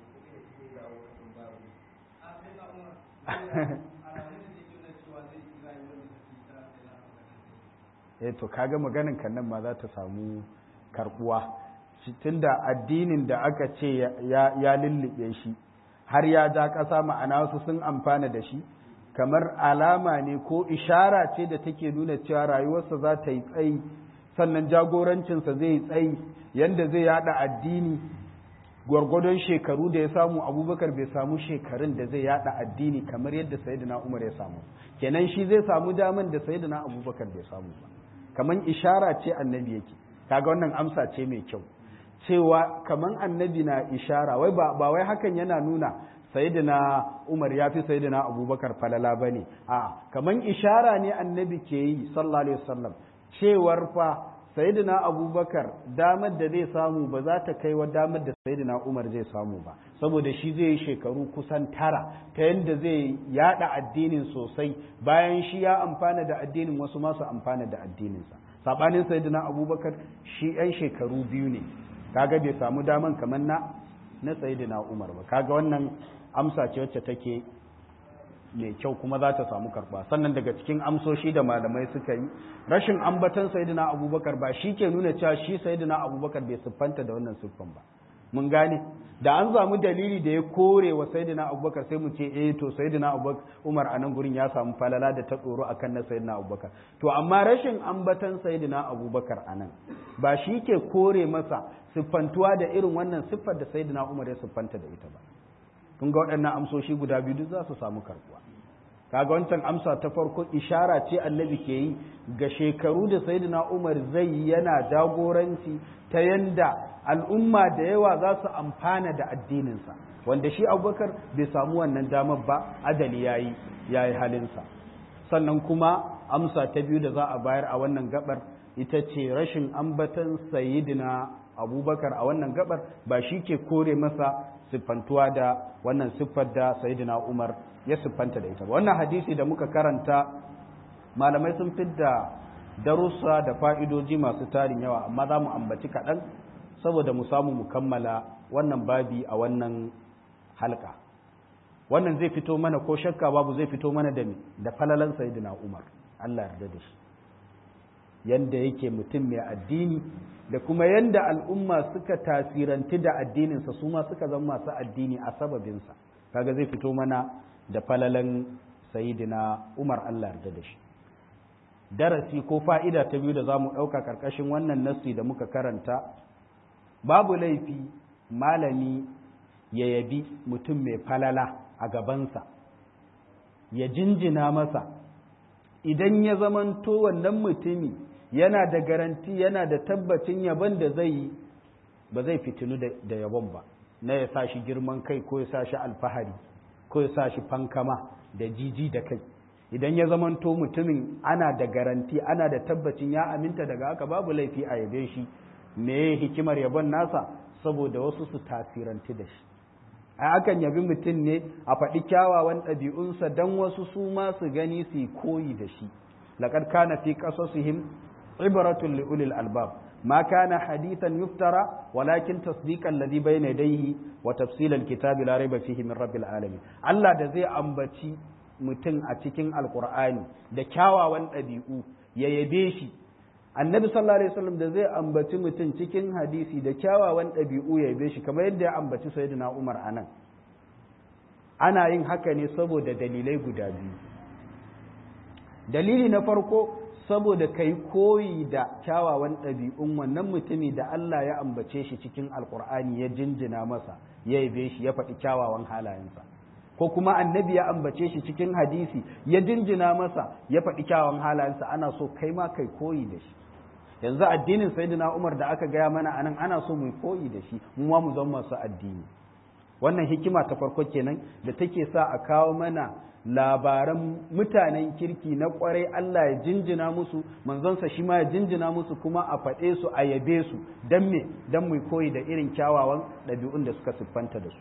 eh to kaga maganin kan nan ma za ta samu karbuwa tunda addinin da aka ce ya lullube shi har ya ja ƙasa ma'ana wasu sun amfana da shi kamar alama ne ko ishara ce da take nuna cewa rayuwarsa za ta yi tsayi sannan jagorancinsa zai yi tsayi yadda zai yada addini gwargwadon shekaru da ya samu abubakar bai samu shekarun da zai yada addini kamar yadda sayyidina umar ya samu kenan shi zai samu daman da sayyidina abubakar bai samu ba kamar ishara ce annabi yake kaga wannan amsa ce mai kyau cewa kamar annabi na ishara wai ba wai hakan yana nuna sayyidina umar ya fi sayyidina abubakar falala ba ne a kamar ishara ne annabi ke yi sallallahu alaihi wasallam cewar fa sayyidina abubakar damar da zai samu ba za ta kai wa damar da sayyidina umar zai samu ba saboda shi zai yi shekaru kusan tara ta yadda zai yada addinin sosai bayan shi ya amfana da addinin wasu masu amfana da addininsa sabanin sayyidina abubakar shi yan shekaru biyu ne kaga bai samu daman kamar na na sayyidina umar ba kaga wannan amsa ce wacce take mai kyau kuma za ta samu karba sannan daga cikin amsoshi da malamai suka yi rashin ambatan sayyidina abubakar ba shi ke nuna cewa shi sayyidina abubakar bai siffanta da wannan siffan ba mun gane da an samu dalili da ya kore wa sayyidina abubakar sai mu ce eh to sayyidina abubakar umar a nan gurin ya samu falala da ta tsoro akan na sayyidina abubakar to amma rashin ambatan sayyidina abubakar a nan ba shi ke kore masa siffantuwa da irin wannan siffar da sayyidina umar ya siffanta da ita ba kun ga waɗannan amsoshi guda biyu duk za su samu karbuwa kaga wancan amsa ta farko ishara ce annabi ke yi ga shekaru da sayyidina umar zai yana jagoranci ta yanda al'umma da yawa za su amfana da addininsa wanda shi abubakar bai samu wannan damar ba adali ya yi ya yi halinsa sannan kuma amsa ta biyu da za a bayar a wannan gabar ita ce rashin ambatan sayidina abubakar a wannan gabar ba shi ke kore masa siffantuwa da wannan siffar da sayidina umar ya siffanta da ita ba wannan hadisi da muka karanta malamai sun fidda darussa da fa'idoji masu tarin yawa amma za mu ambaci kaɗan saboda mu samu mu kammala wannan babi a wannan halka wannan zai fito mana ko shakka babu zai fito mana da da falalan sayidina umar Allah yarda da shi yanda yake mutum mai addini da kuma yanda al'umma suka tasiranti da addininsa su ma suka zama masu addini a sababinsa kaga zai fito mana da falalan sayidina umar Allah yarda da shi darasi ko fa'ida ta biyu da za mu ɗauka ƙarƙashin wannan nassi da muka karanta babu laifi malami ya yabi mutum mai falala a gabansa ya jinjina masa idan ya zamanto wannan mutumi yana da garanti yana da tabbacin yabon da zai yi ba zai fitinu da yabon ba na ya sa shi girman kai ko ya sa shi alfahari ko ya sa shi fankama da jiji da kai idan ya zamanto mutumin ana da garanti ana da tabbacin ya aminta daga haka babu laifi a yabe shi me hikimar yabon nasa saboda wasu su tasiranti da shi a akan yabi mutum ne a faɗi kyawawan ɗabi'unsa don wasu su ma su gani su koyi da shi laƙar kana fi ƙasasihim ibratun li ulil albab ma kana hadithan yuftara walakin tasdiqan ladhi bayna yadayhi wa tafsilal kitabi la rayba fihi min rabbil alamin Allah da zai ambaci mutum a cikin alqur'ani da kyawawan ɗabi'u ya yabe shi annabi sallallahu alaihi wasallam da zai ambaci mutum cikin hadisi da kyawawan ɗabi'u ya yabe shi kamar yadda ya ambaci sayyidina Umar anan ana yin haka ne saboda dalilai guda biyu dalili na farko saboda kai koyi da kyawawan ɗabi'un wannan mutumi da Allah ya ambace shi cikin alkur'ani ya jinjina masa ya yabe shi ya faɗi kyawawan halayensa ko kuma annabi ya ambace shi cikin hadisi ya jinjina masa ya faɗi kyawawan halayensa ana so kai ma kai koyi da shi yanzu addinin sayyidina Umar da aka gaya mana anan ana so mu koyi da shi mu ma mu zama masu addini wannan hikima ta farko kenan da take sa a kawo mana labaran mutanen kirki na kwarai Allah ya jinjina musu manzonsa shi ma ya jinjina musu kuma a faɗe su a yabe su don me don mu koyi da irin kyawawan ɗabi'un da suka siffanta da su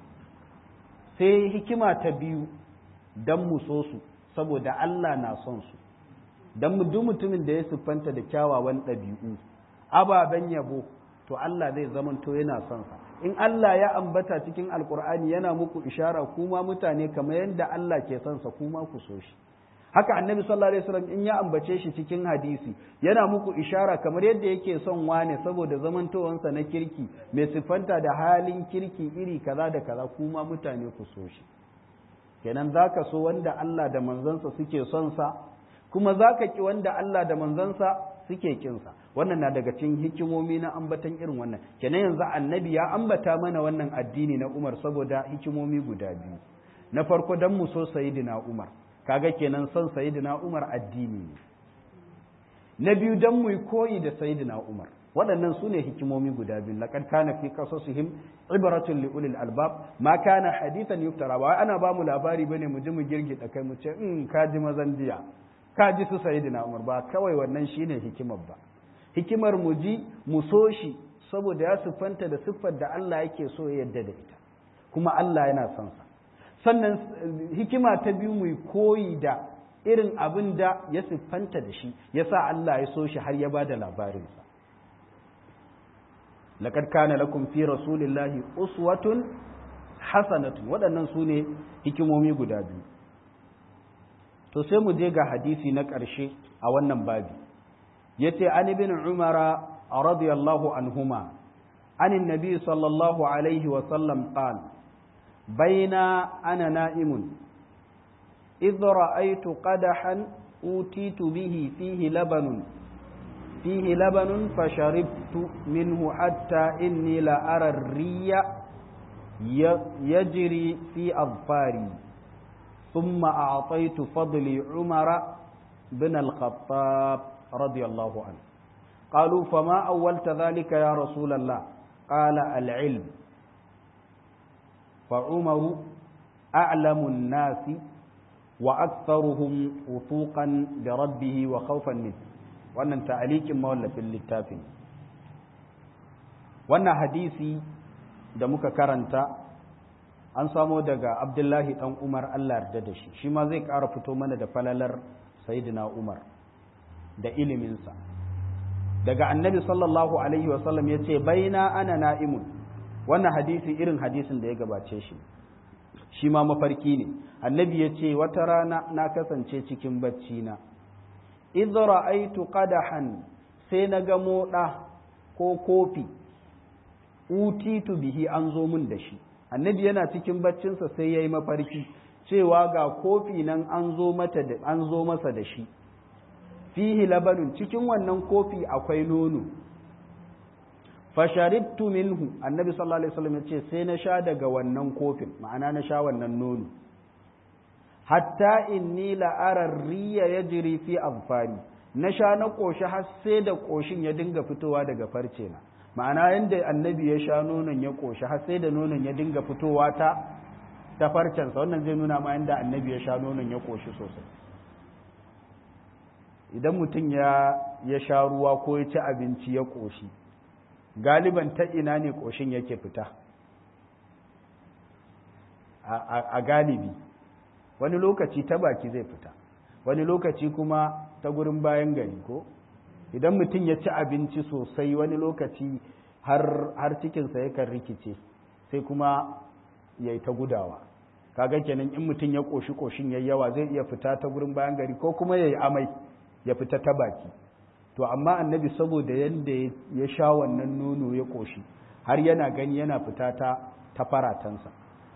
sai hikima ta biyu don mu so su saboda Allah na son su don mu duk mutumin da ya siffanta da kyawawan ɗabi'u ababen yabo to Allah zai zamanto yana son sa in Allah ya ambata cikin alkur'ani yana muku ishara kuma mutane kamar yadda Allah ke son sa kuma ku so shi haka annabi sallallahu alaihi wasallam in ya ambace shi cikin hadisi yana muku ishara kamar yadda yake son wane saboda zamantowansa na kirki mai siffanta da halin kirki iri kaza da kaza kuma mutane ku so shi kenan zaka so wanda Allah da manzansa suke son sa kuma zaka ki wanda Allah da manzansa suke kinsa wannan na daga cikin hikimomi na ambatan irin wannan kenan yanzu annabi ya ambata mana wannan addini na Umar saboda hikimomi guda biyu na farko dan mu so sayyidina Umar kaga kenan son sayyidina Umar addini ne na biyu dan mu koyi da sayyidina Umar waɗannan su ne hikimomi guda biyu laqad kana fi qasasihim ibratun li ulil albab ma kana hadithan yuftara ba ana ba mu labari bane mu ji mu girgida kai mu ce in ka ji mazan jiya ka ji su sayyidina Umar ba kawai wannan shine hikimar ba hikimar mu ji mu so shi saboda ya siffanta da siffar da Allah yake so ya yadda da ita kuma Allah yana son sa sannan hikima ta biyu mu koyi da irin abin da ya siffanta da shi yasa Allah ya so shi har ya bada labarinsa laqad kana lakum fi rasulillahi uswatun hasanatun waɗannan su ne hikimomi guda biyu to sai mu je ga hadisi na ƙarshe a wannan babi yace an ibn umara radiyallahu anhuma عن النبي صلى الله عليه وسلم قال بين أنا نائم إذ رأيت قدحا أوتيت به فيه لبن فيه لبن فشربت منه حتى إني لأرى الري يجري في أظفاري ثم أعطيت فضلي عمر بن الخطاب رضي الله عنه قالوا فما أولت ذلك يا رسول الله قال العلم فعمر أعلم الناس وأكثرهم وثوقا بربه وخوفا منه wannan ta'alikin mawallafin littafin wannan hadisi da muka karanta an samo daga abdullahi dan umar allah yarda da shi shi ma zai ƙara fito mana da falalar sayyidina umar da iliminsa daga annabi sallallahu alaihi wasallam ya ce baina ana na'imun wannan hadisi irin hadisin da ya gabace shi shi ma mafarki ne annabi ya ce wata rana na kasance cikin bacci na idh ra'aytu qadahan sai na ga moda ko kofi utitu bihi an zo mun da shi annabi yana cikin baccinsa sai yayi mafarki cewa ga kofi nan an zo mata da an zo masa da shi fihi labanun cikin wannan kofi akwai nono fasharibtu minhu annabi sallallahu alaihi wasallam yace sai na sha daga wannan kofin ma'ana na sha wannan nono hatta inni la ara riya yajri fi azfari na sha na koshi har sai da koshin ya dinga fitowa daga farce na ma'ana yanda annabi ya sha nonon ya koshi har sai da nonon ya dinga fitowa ta ta farcensa wannan zai nuna ma yanda annabi ya sha nonon ya koshi sosai idan mutum ya ya sha ruwa ko ya ci abinci ya koshi galiban ta ina ne koshin yake fita a galibi wani lokaci ta baki zai fita wani lokaci kuma ta gurin bayan gari ko idan mutum ya ci abinci sosai wani lokaci har cikinsa yakan rikice sai kuma ya yi ta gudawa kaga kenan in mutum ya koshi koshin ya yawa zai iya fita ta gurin bayan gari ko kuma ya yi amai ya fita ta baki to amma annabi saboda yadda ya sha wannan nono ya koshi har yana gani yana fita ta ta faratansa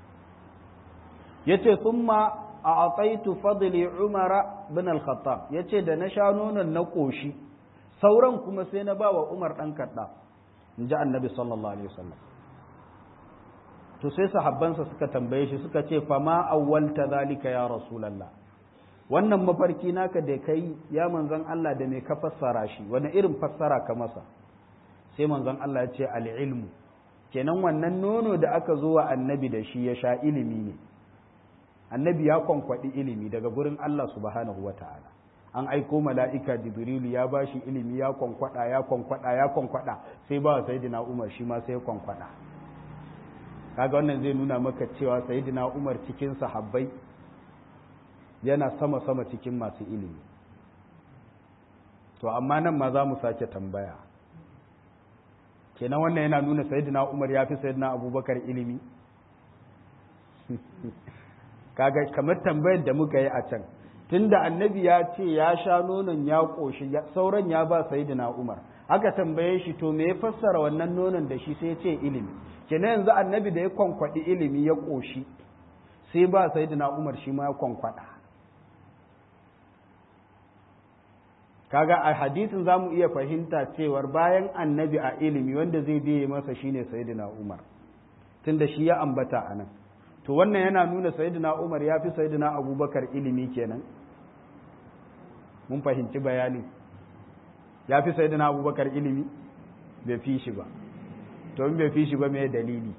yace thumma a'taitu fadli umara bin al-khattab yace da na sha nonon na koshi sauran kuma sai na bawa umar dan kadda inji annabi sallallahu alaihi wasallam to sai sahabbansa suka tambaye shi suka ce fama awwalta zalika ya rasulullah wannan mafarki naka da kai ya manzon Allah da me ka fassara shi wani irin fassara ka masa sai manzon Allah ya ce al-ilmu kenan wannan nono da aka zo wa annabi da shi ya sha ilimi ne annabi ya kwankwaɗi ilimi daga gurin Allah subhanahu wa ta'ala an aiko mala'ika jibrilu ya ba shi ilimi ya kwankwada ya kwankwada ya kwankwada sai ba sayidina umar shi ma sai ya kwankwada kaga wannan zai nuna maka cewa sayidina umar cikin sahabbai yana sama sama cikin masu ilimi to amma nan ma za mu sake tambaya kenan wannan yana nuna sayidina umar ya fi sayidina abubakar ilimi kaga kamar tambayar da muka yi a can tunda annabi ya ce ya sha nonon ya ƙoshi sauran ya ba sayidina umar aka tambaye shi to me ya fassara wannan nonon da shi sai ya ce ilimi kenan yanzu annabi da ya kwankwaɗi ilimi ya ƙoshi sai ba sayidina umar shi ma ya kwankwada kaga a hadisin zamu iya fahimta cewar bayan annabi a ilimi wanda zai biye masa shine sayyidina Umar tunda shi ya ambata anan to wannan yana nuna sayyidina Umar ya fi sayyidina Abubakar ilimi kenan mun fahimci bayani ya fi sayyidina Abubakar ilimi bai fi shi ba to in bai fi shi ba me dalili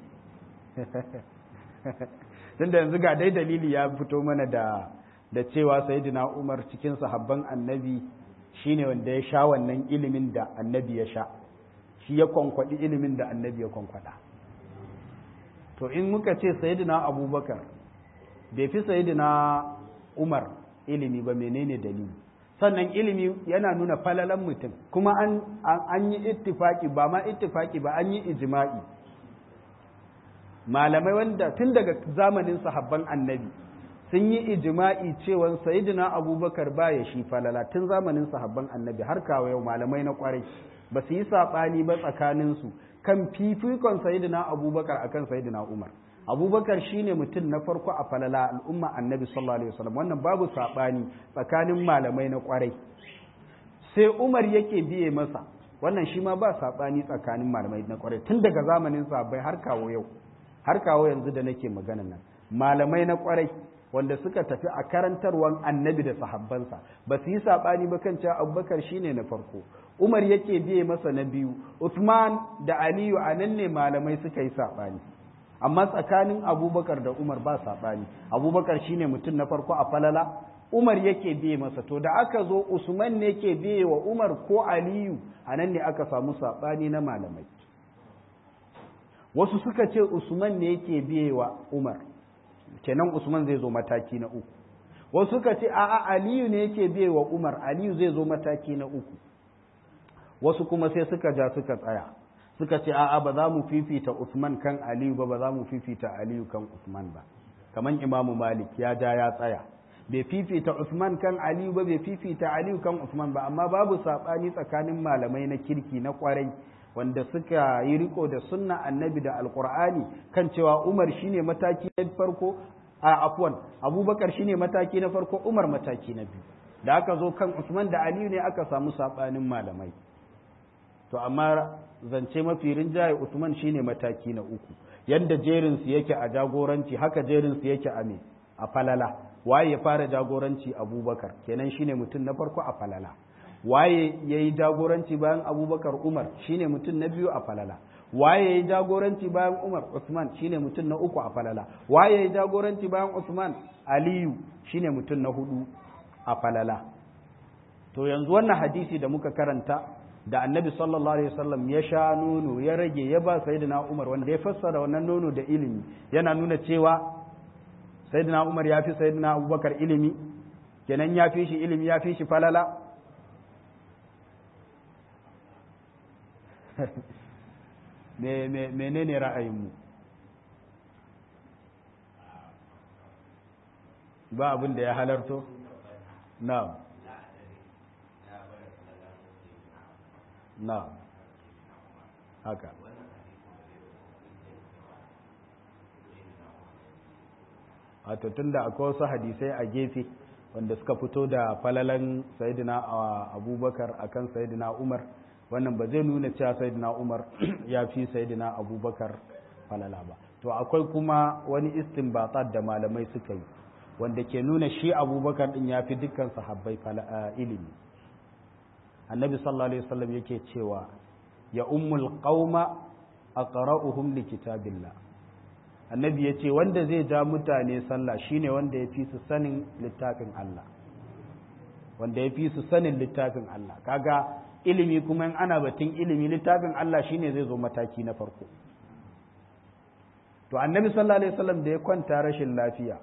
tunda yanzu ga dai dalili ya fito mana da da cewa sayyidina Umar cikin sahabban annabi shine wanda ya sha wannan ilimin da annabi ya sha shi ya kwankwadi ilimin da annabi ya kwankwada to in muka ce sayyidina Abubakar bai fi sayyidina Umar ilimi ba menene dalili sannan ilimi yana nuna falalan mutum kuma an an yi ittifaki ba ma ittifaki ba an yi ijma'i malamai wanda tun daga zamanin sahabban annabi sun yi ijma'i cewa sayyidina abubakar baya shi falala tun zamanin sahabban annabi har kawo yau malamai na kwarai ba su yi saɓani ba tsakaninsu kan fifikon sayyidina abubakar akan sayyidina umar abubakar shine mutum na farko a falala al'umma annabi sallallahu alaihi wasallam wannan babu saɓani tsakanin malamai na kwarai sai umar yake biye masa wannan shi ma ba saɓani tsakanin malamai na kwarai tun daga zamanin sahabbai har kawo yau har kawo yanzu da nake magana nan malamai na kwarai wanda suka tafi a karantarwan annabi da sahabbansa ba su yi saɓani ba kan cewa abubakar shine na farko umar yake biye masa na biyu usman da aliyu a nan ne malamai suka yi saɓani amma tsakanin abubakar da umar ba saɓani abubakar shine mutum na farko a falala umar yake biye masa to da aka zo usman ne ke biye wa umar ko aliyu a nan ne aka samu saɓani na malamai wasu suka ce usman ne yake biye wa umar kenan usman zai zo mataki na uku wasu suka ce a'a aliyu ne yake biye wa umar aliyu zai zo mataki na uku wasu kuma sai suka ja suka tsaya suka ce a'a ba za mu fifita usman kan aliyu ba ba za mu fifita aliyu kan usman ba kaman imamu malik ya ja ya tsaya bai fifita usman kan aliyu ba bai fifita aliyu kan usman ba amma babu saɓani tsakanin malamai na kirki na kwarai wanda suka yi riko da sunna annabi da alkur'ani kan cewa umar shine mataki na farko a afwan abubakar shine mataki na farko umar mataki na biyu da aka zo kan usman da aliyu ne aka samu sabanin malamai to amma zance mafi rinjaye usman shine mataki na uku yanda jerin su yake a jagoranci haka jerin su yake a me a falala waye ya fara jagoranci abubakar kenan shine mutum na farko a falala waye ya yi jagoranci bayan abubakar umar shine mutum na biyu a falala waye ya yi jagoranci bayan umar usman shine mutum na uku a falala waye ya yi jagoranci bayan usman aliyu shine mutum na hudu a falala to yanzu wannan hadisi da muka karanta da annabi sallallahu alaihi wasallam ya sha nono ya rage ya ba sayyidina umar wanda ya fassara wannan nono da ilimi yana nuna cewa sayyidina umar ya fi sayyidina abubakar ilimi kenan ya fi shi ilimi ya fi shi falala menene ra'ayinmu ba abin da ya halarto na na haka a tun da akwai wasu hadisai a gefe wanda suka fito da falalan sayidina abubakar akan sayidina umar wannan ba zai nuna cewa sayyidina Umar ya fi sayyidina Abubakar falala ba to akwai kuma wani istinbatat da malamai suka yi wanda ke nuna shi Abubakar din ya fi dukkan sahabbai ilimi annabi sallallahu alaihi wasallam yake cewa ya ummul qauma aqra'uhum li kitabillah annabi yace wanda zai ja mutane sallah shine wanda ya fi su sanin littafin Allah wanda ya fi su sanin littafin Allah kaga ilimi kuma in ana batun ilimi littafin Allah shine zai zo mataki na farko to annabi sallallahu alaihi wasallam da ya kwanta rashin lafiya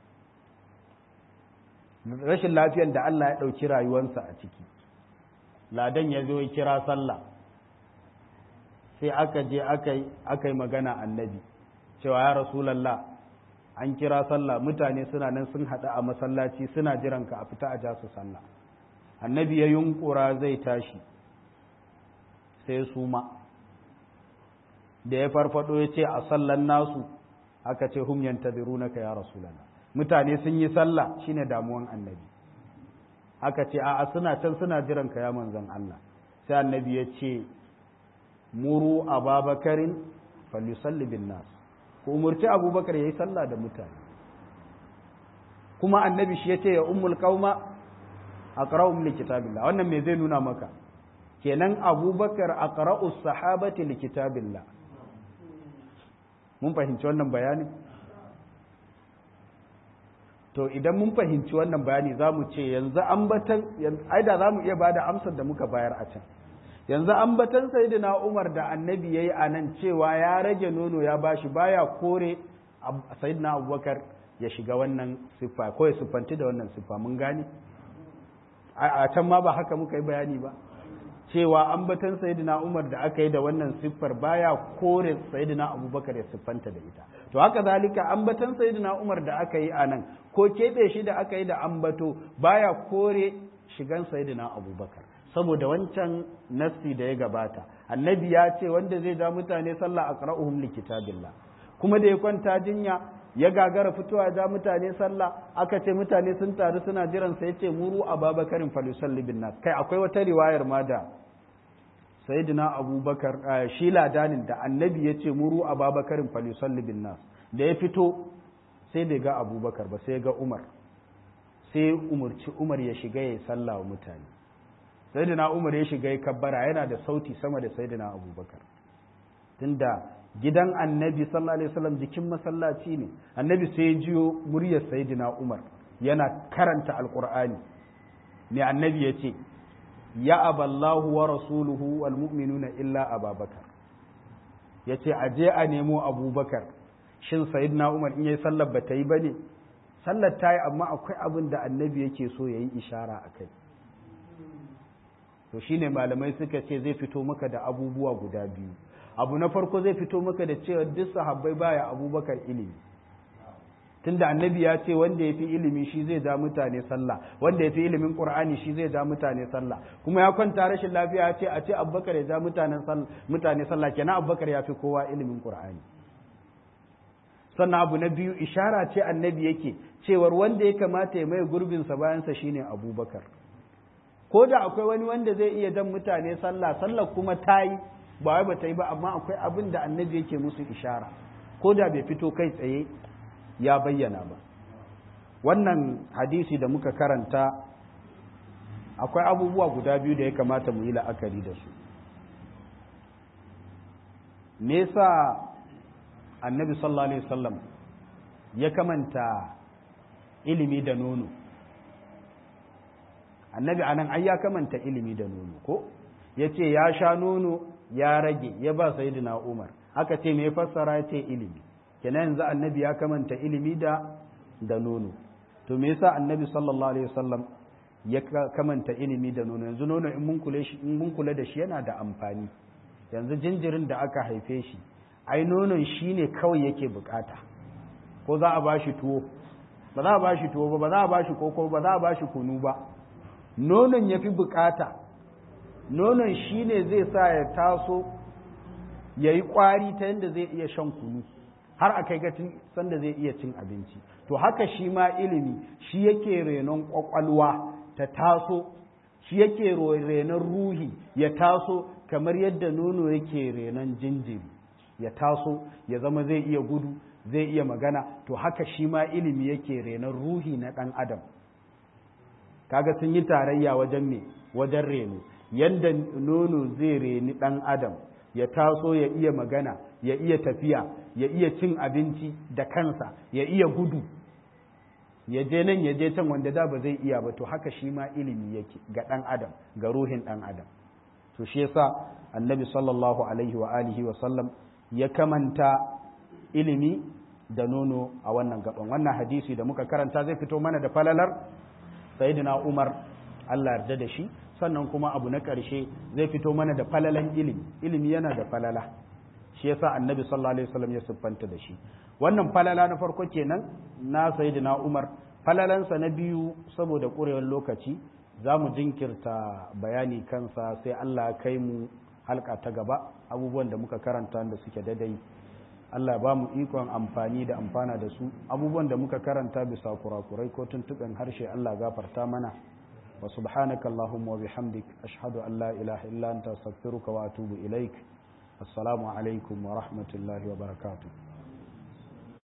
rashin lafiyan da Allah ya ɗauki rayuwarsa a ciki ladan ya zo ya kira sallah sai aka je aka yi magana annabi cewa ya rasulallah an kira sallah mutane suna nan sun haɗu a masallaci suna jiranka a fita a ja su sallah annabi ya yunkura zai tashi sai su ma da ya farfado ya ce a sallan nasu aka ce hum yantadirunaka ya rasulullah mutane sun yi sallah shine damuwan annabi aka ce a'a suna can suna jiran ka ya manzon Allah sai annabi ya ce muru ababakarin falyusalli bin nas ko umurci abubakar yayi sallah da mutane kuma annabi shi yace ya ummul qauma aqra'um li kitabillah wannan me zai nuna maka kenan abubakar aqra'u sahabati li kitabillah mun fahimci wannan bayani to idan mun fahimci wannan bayani zamu ce yanzu ambatan ai da zamu iya bada amsar da muka bayar a can yanzu ambatan sayyidina Umar da annabi yayi anan cewa ya rage nono ya bashi baya kore sayyidina Abubakar ya shiga wannan siffa ko ya siffanti da wannan siffa mun gane a can ma ba haka muka yi bayani ba cewa ambatan sayyidina Umar da aka yi da wannan siffar baya kore sayyidina Abubakar ya siffanta da ita to haka zalika ambatan sayyidina Umar da aka yi anan ko kebe shi da aka yi da ambato baya kore shigan sayyidina Abubakar saboda wancan nassi da ya gabata annabi ya ce wanda zai ja mutane sallah aqra'uhum likitabillah kuma da ya kwanta jinya ya gagara fitowa ja mutane sallah aka ce mutane sun taru suna jiran sa yace muru ababakarin falusalli bin nas kai akwai wata riwayar ma da sayyidina abubakar shi ladanin da annabi yace muru ababakarin falusalli bin nas da ya fito sai bai ga abubakar ba sai ga umar sai umurci umar ya shiga ya sallah wa mutane sayyidina umar ya shiga ya kabbara yana da sauti sama da sayyidina abubakar tunda gidan annabi sallallahu alaihi wasallam jikin masallaci ne annabi sai ya jiyo muryar sayyidina umar yana karanta alqur'ani me annabi ya ce ya aballahu wa rasuluhu wal mu'minuna illa ababakar ya ce a je a nemo abubakar shin sayyidina umar in yayi sallar ba ta yi bane sallar ta yi amma akwai abin da annabi yake so ya yi ishara a kai to shine malamai suka ce zai fito maka da abubuwa guda biyu abu na farko zai fito maka da cewa duk sahabbai baya abubakar ilimi tunda annabi ya ce wanda ya fi ilimi shi zai ja mutane sallah wanda ya fi ilimin qur'ani shi zai ja mutane sallah kuma ya kwanta rashin lafiya ya ce a ce abubakar ya ja mutane sallah kenan abubakar ya fi kowa ilimin qur'ani sannan abu na biyu ishara ce annabi yake cewar wanda ya kamata ya mai gurbinsa bayansa shine abubakar ko da akwai wani wanda zai iya jan mutane sallah sallah kuma ta yi ba wai ba ta yi ba amma akwai abin da annabi yake musu ishara ko da bai fito kai tsaye ya bayyana ba wannan hadisi da muka karanta akwai abubuwa guda biyu da ya kamata mu yi la'akari da su me yasa annabi sallallahu alaihi wasallam ya kamanta ilimi da nono annabi anan ai ya kamanta ilimi da nono ko ya ce ya sha nono ya rage ya ba sayyidina umar aka ce me fassara ya ce ilimi kenan yanzu annabi ya kamanta ilimi da da nono to me yasa annabi sallallahu alaihi wasallam ya kamanta ilimi da nono yanzu nono in mun kula shi in mun kula da shi yana da amfani yanzu jinjirin da aka haife shi ai nonon shine kawai yake bukata ko za a bashi tuwo ba za a bashi tuwo ba ba za a bashi koko ba za a bashi kunu ba nonon yafi bukata nonon shine zai sa ya taso yayi kwari ta yadda zai iya shan kunu har a kai gatin sanda zai iya cin abinci to haka shi ma ilimi shi yake renon kwakwalwa ta taso shi yake renon ruhi ya taso kamar yadda nono yake renon jinjiri ya taso ya zama zai iya gudu zai iya magana to haka shi ma ilimi yake renon ruhi na ɗan adam kaga sun yi tarayya wajen me wajen reno yadda nono zai reni ɗan adam ya taso ya iya magana ya iya tafiya ya iya cin abinci da kansa ya iya gudu ya je nan ya je can wanda da ba zai iya ba to haka shi ma ilimi yake ga ɗan adam ga ruhin ɗan adam to shi yasa annabi sallallahu alaihi wa alihi wa sallam ya kamanta ilimi da nono a wannan gaban wannan hadisi da muka karanta zai fito mana da falalar sayyidina umar Allah yarda da shi sannan kuma abu na ƙarshe zai fito mana da falalan ilimi ilimi yana da falala shi yasa annabi sallallahu alaihi wasallam ya siffanta da shi wannan falala na farko kenan na sayyidina Umar falalansa na biyu saboda ƙurewar lokaci za mu jinkirta bayani kansa sai Allah kai mu halka ta gaba abubuwan da muka karanta da suke dadai Allah ba mu ikon amfani da amfana da su abubuwan da muka karanta bisa kurakurai ko tuntuɓen harshe Allah gafarta mana wa subhanaka allahumma wa bihamdik ashhadu an la ilaha illa anta astaghfiruka wa atubu ilaik assalamu alaikum wa rahmatullahi wa barakatuh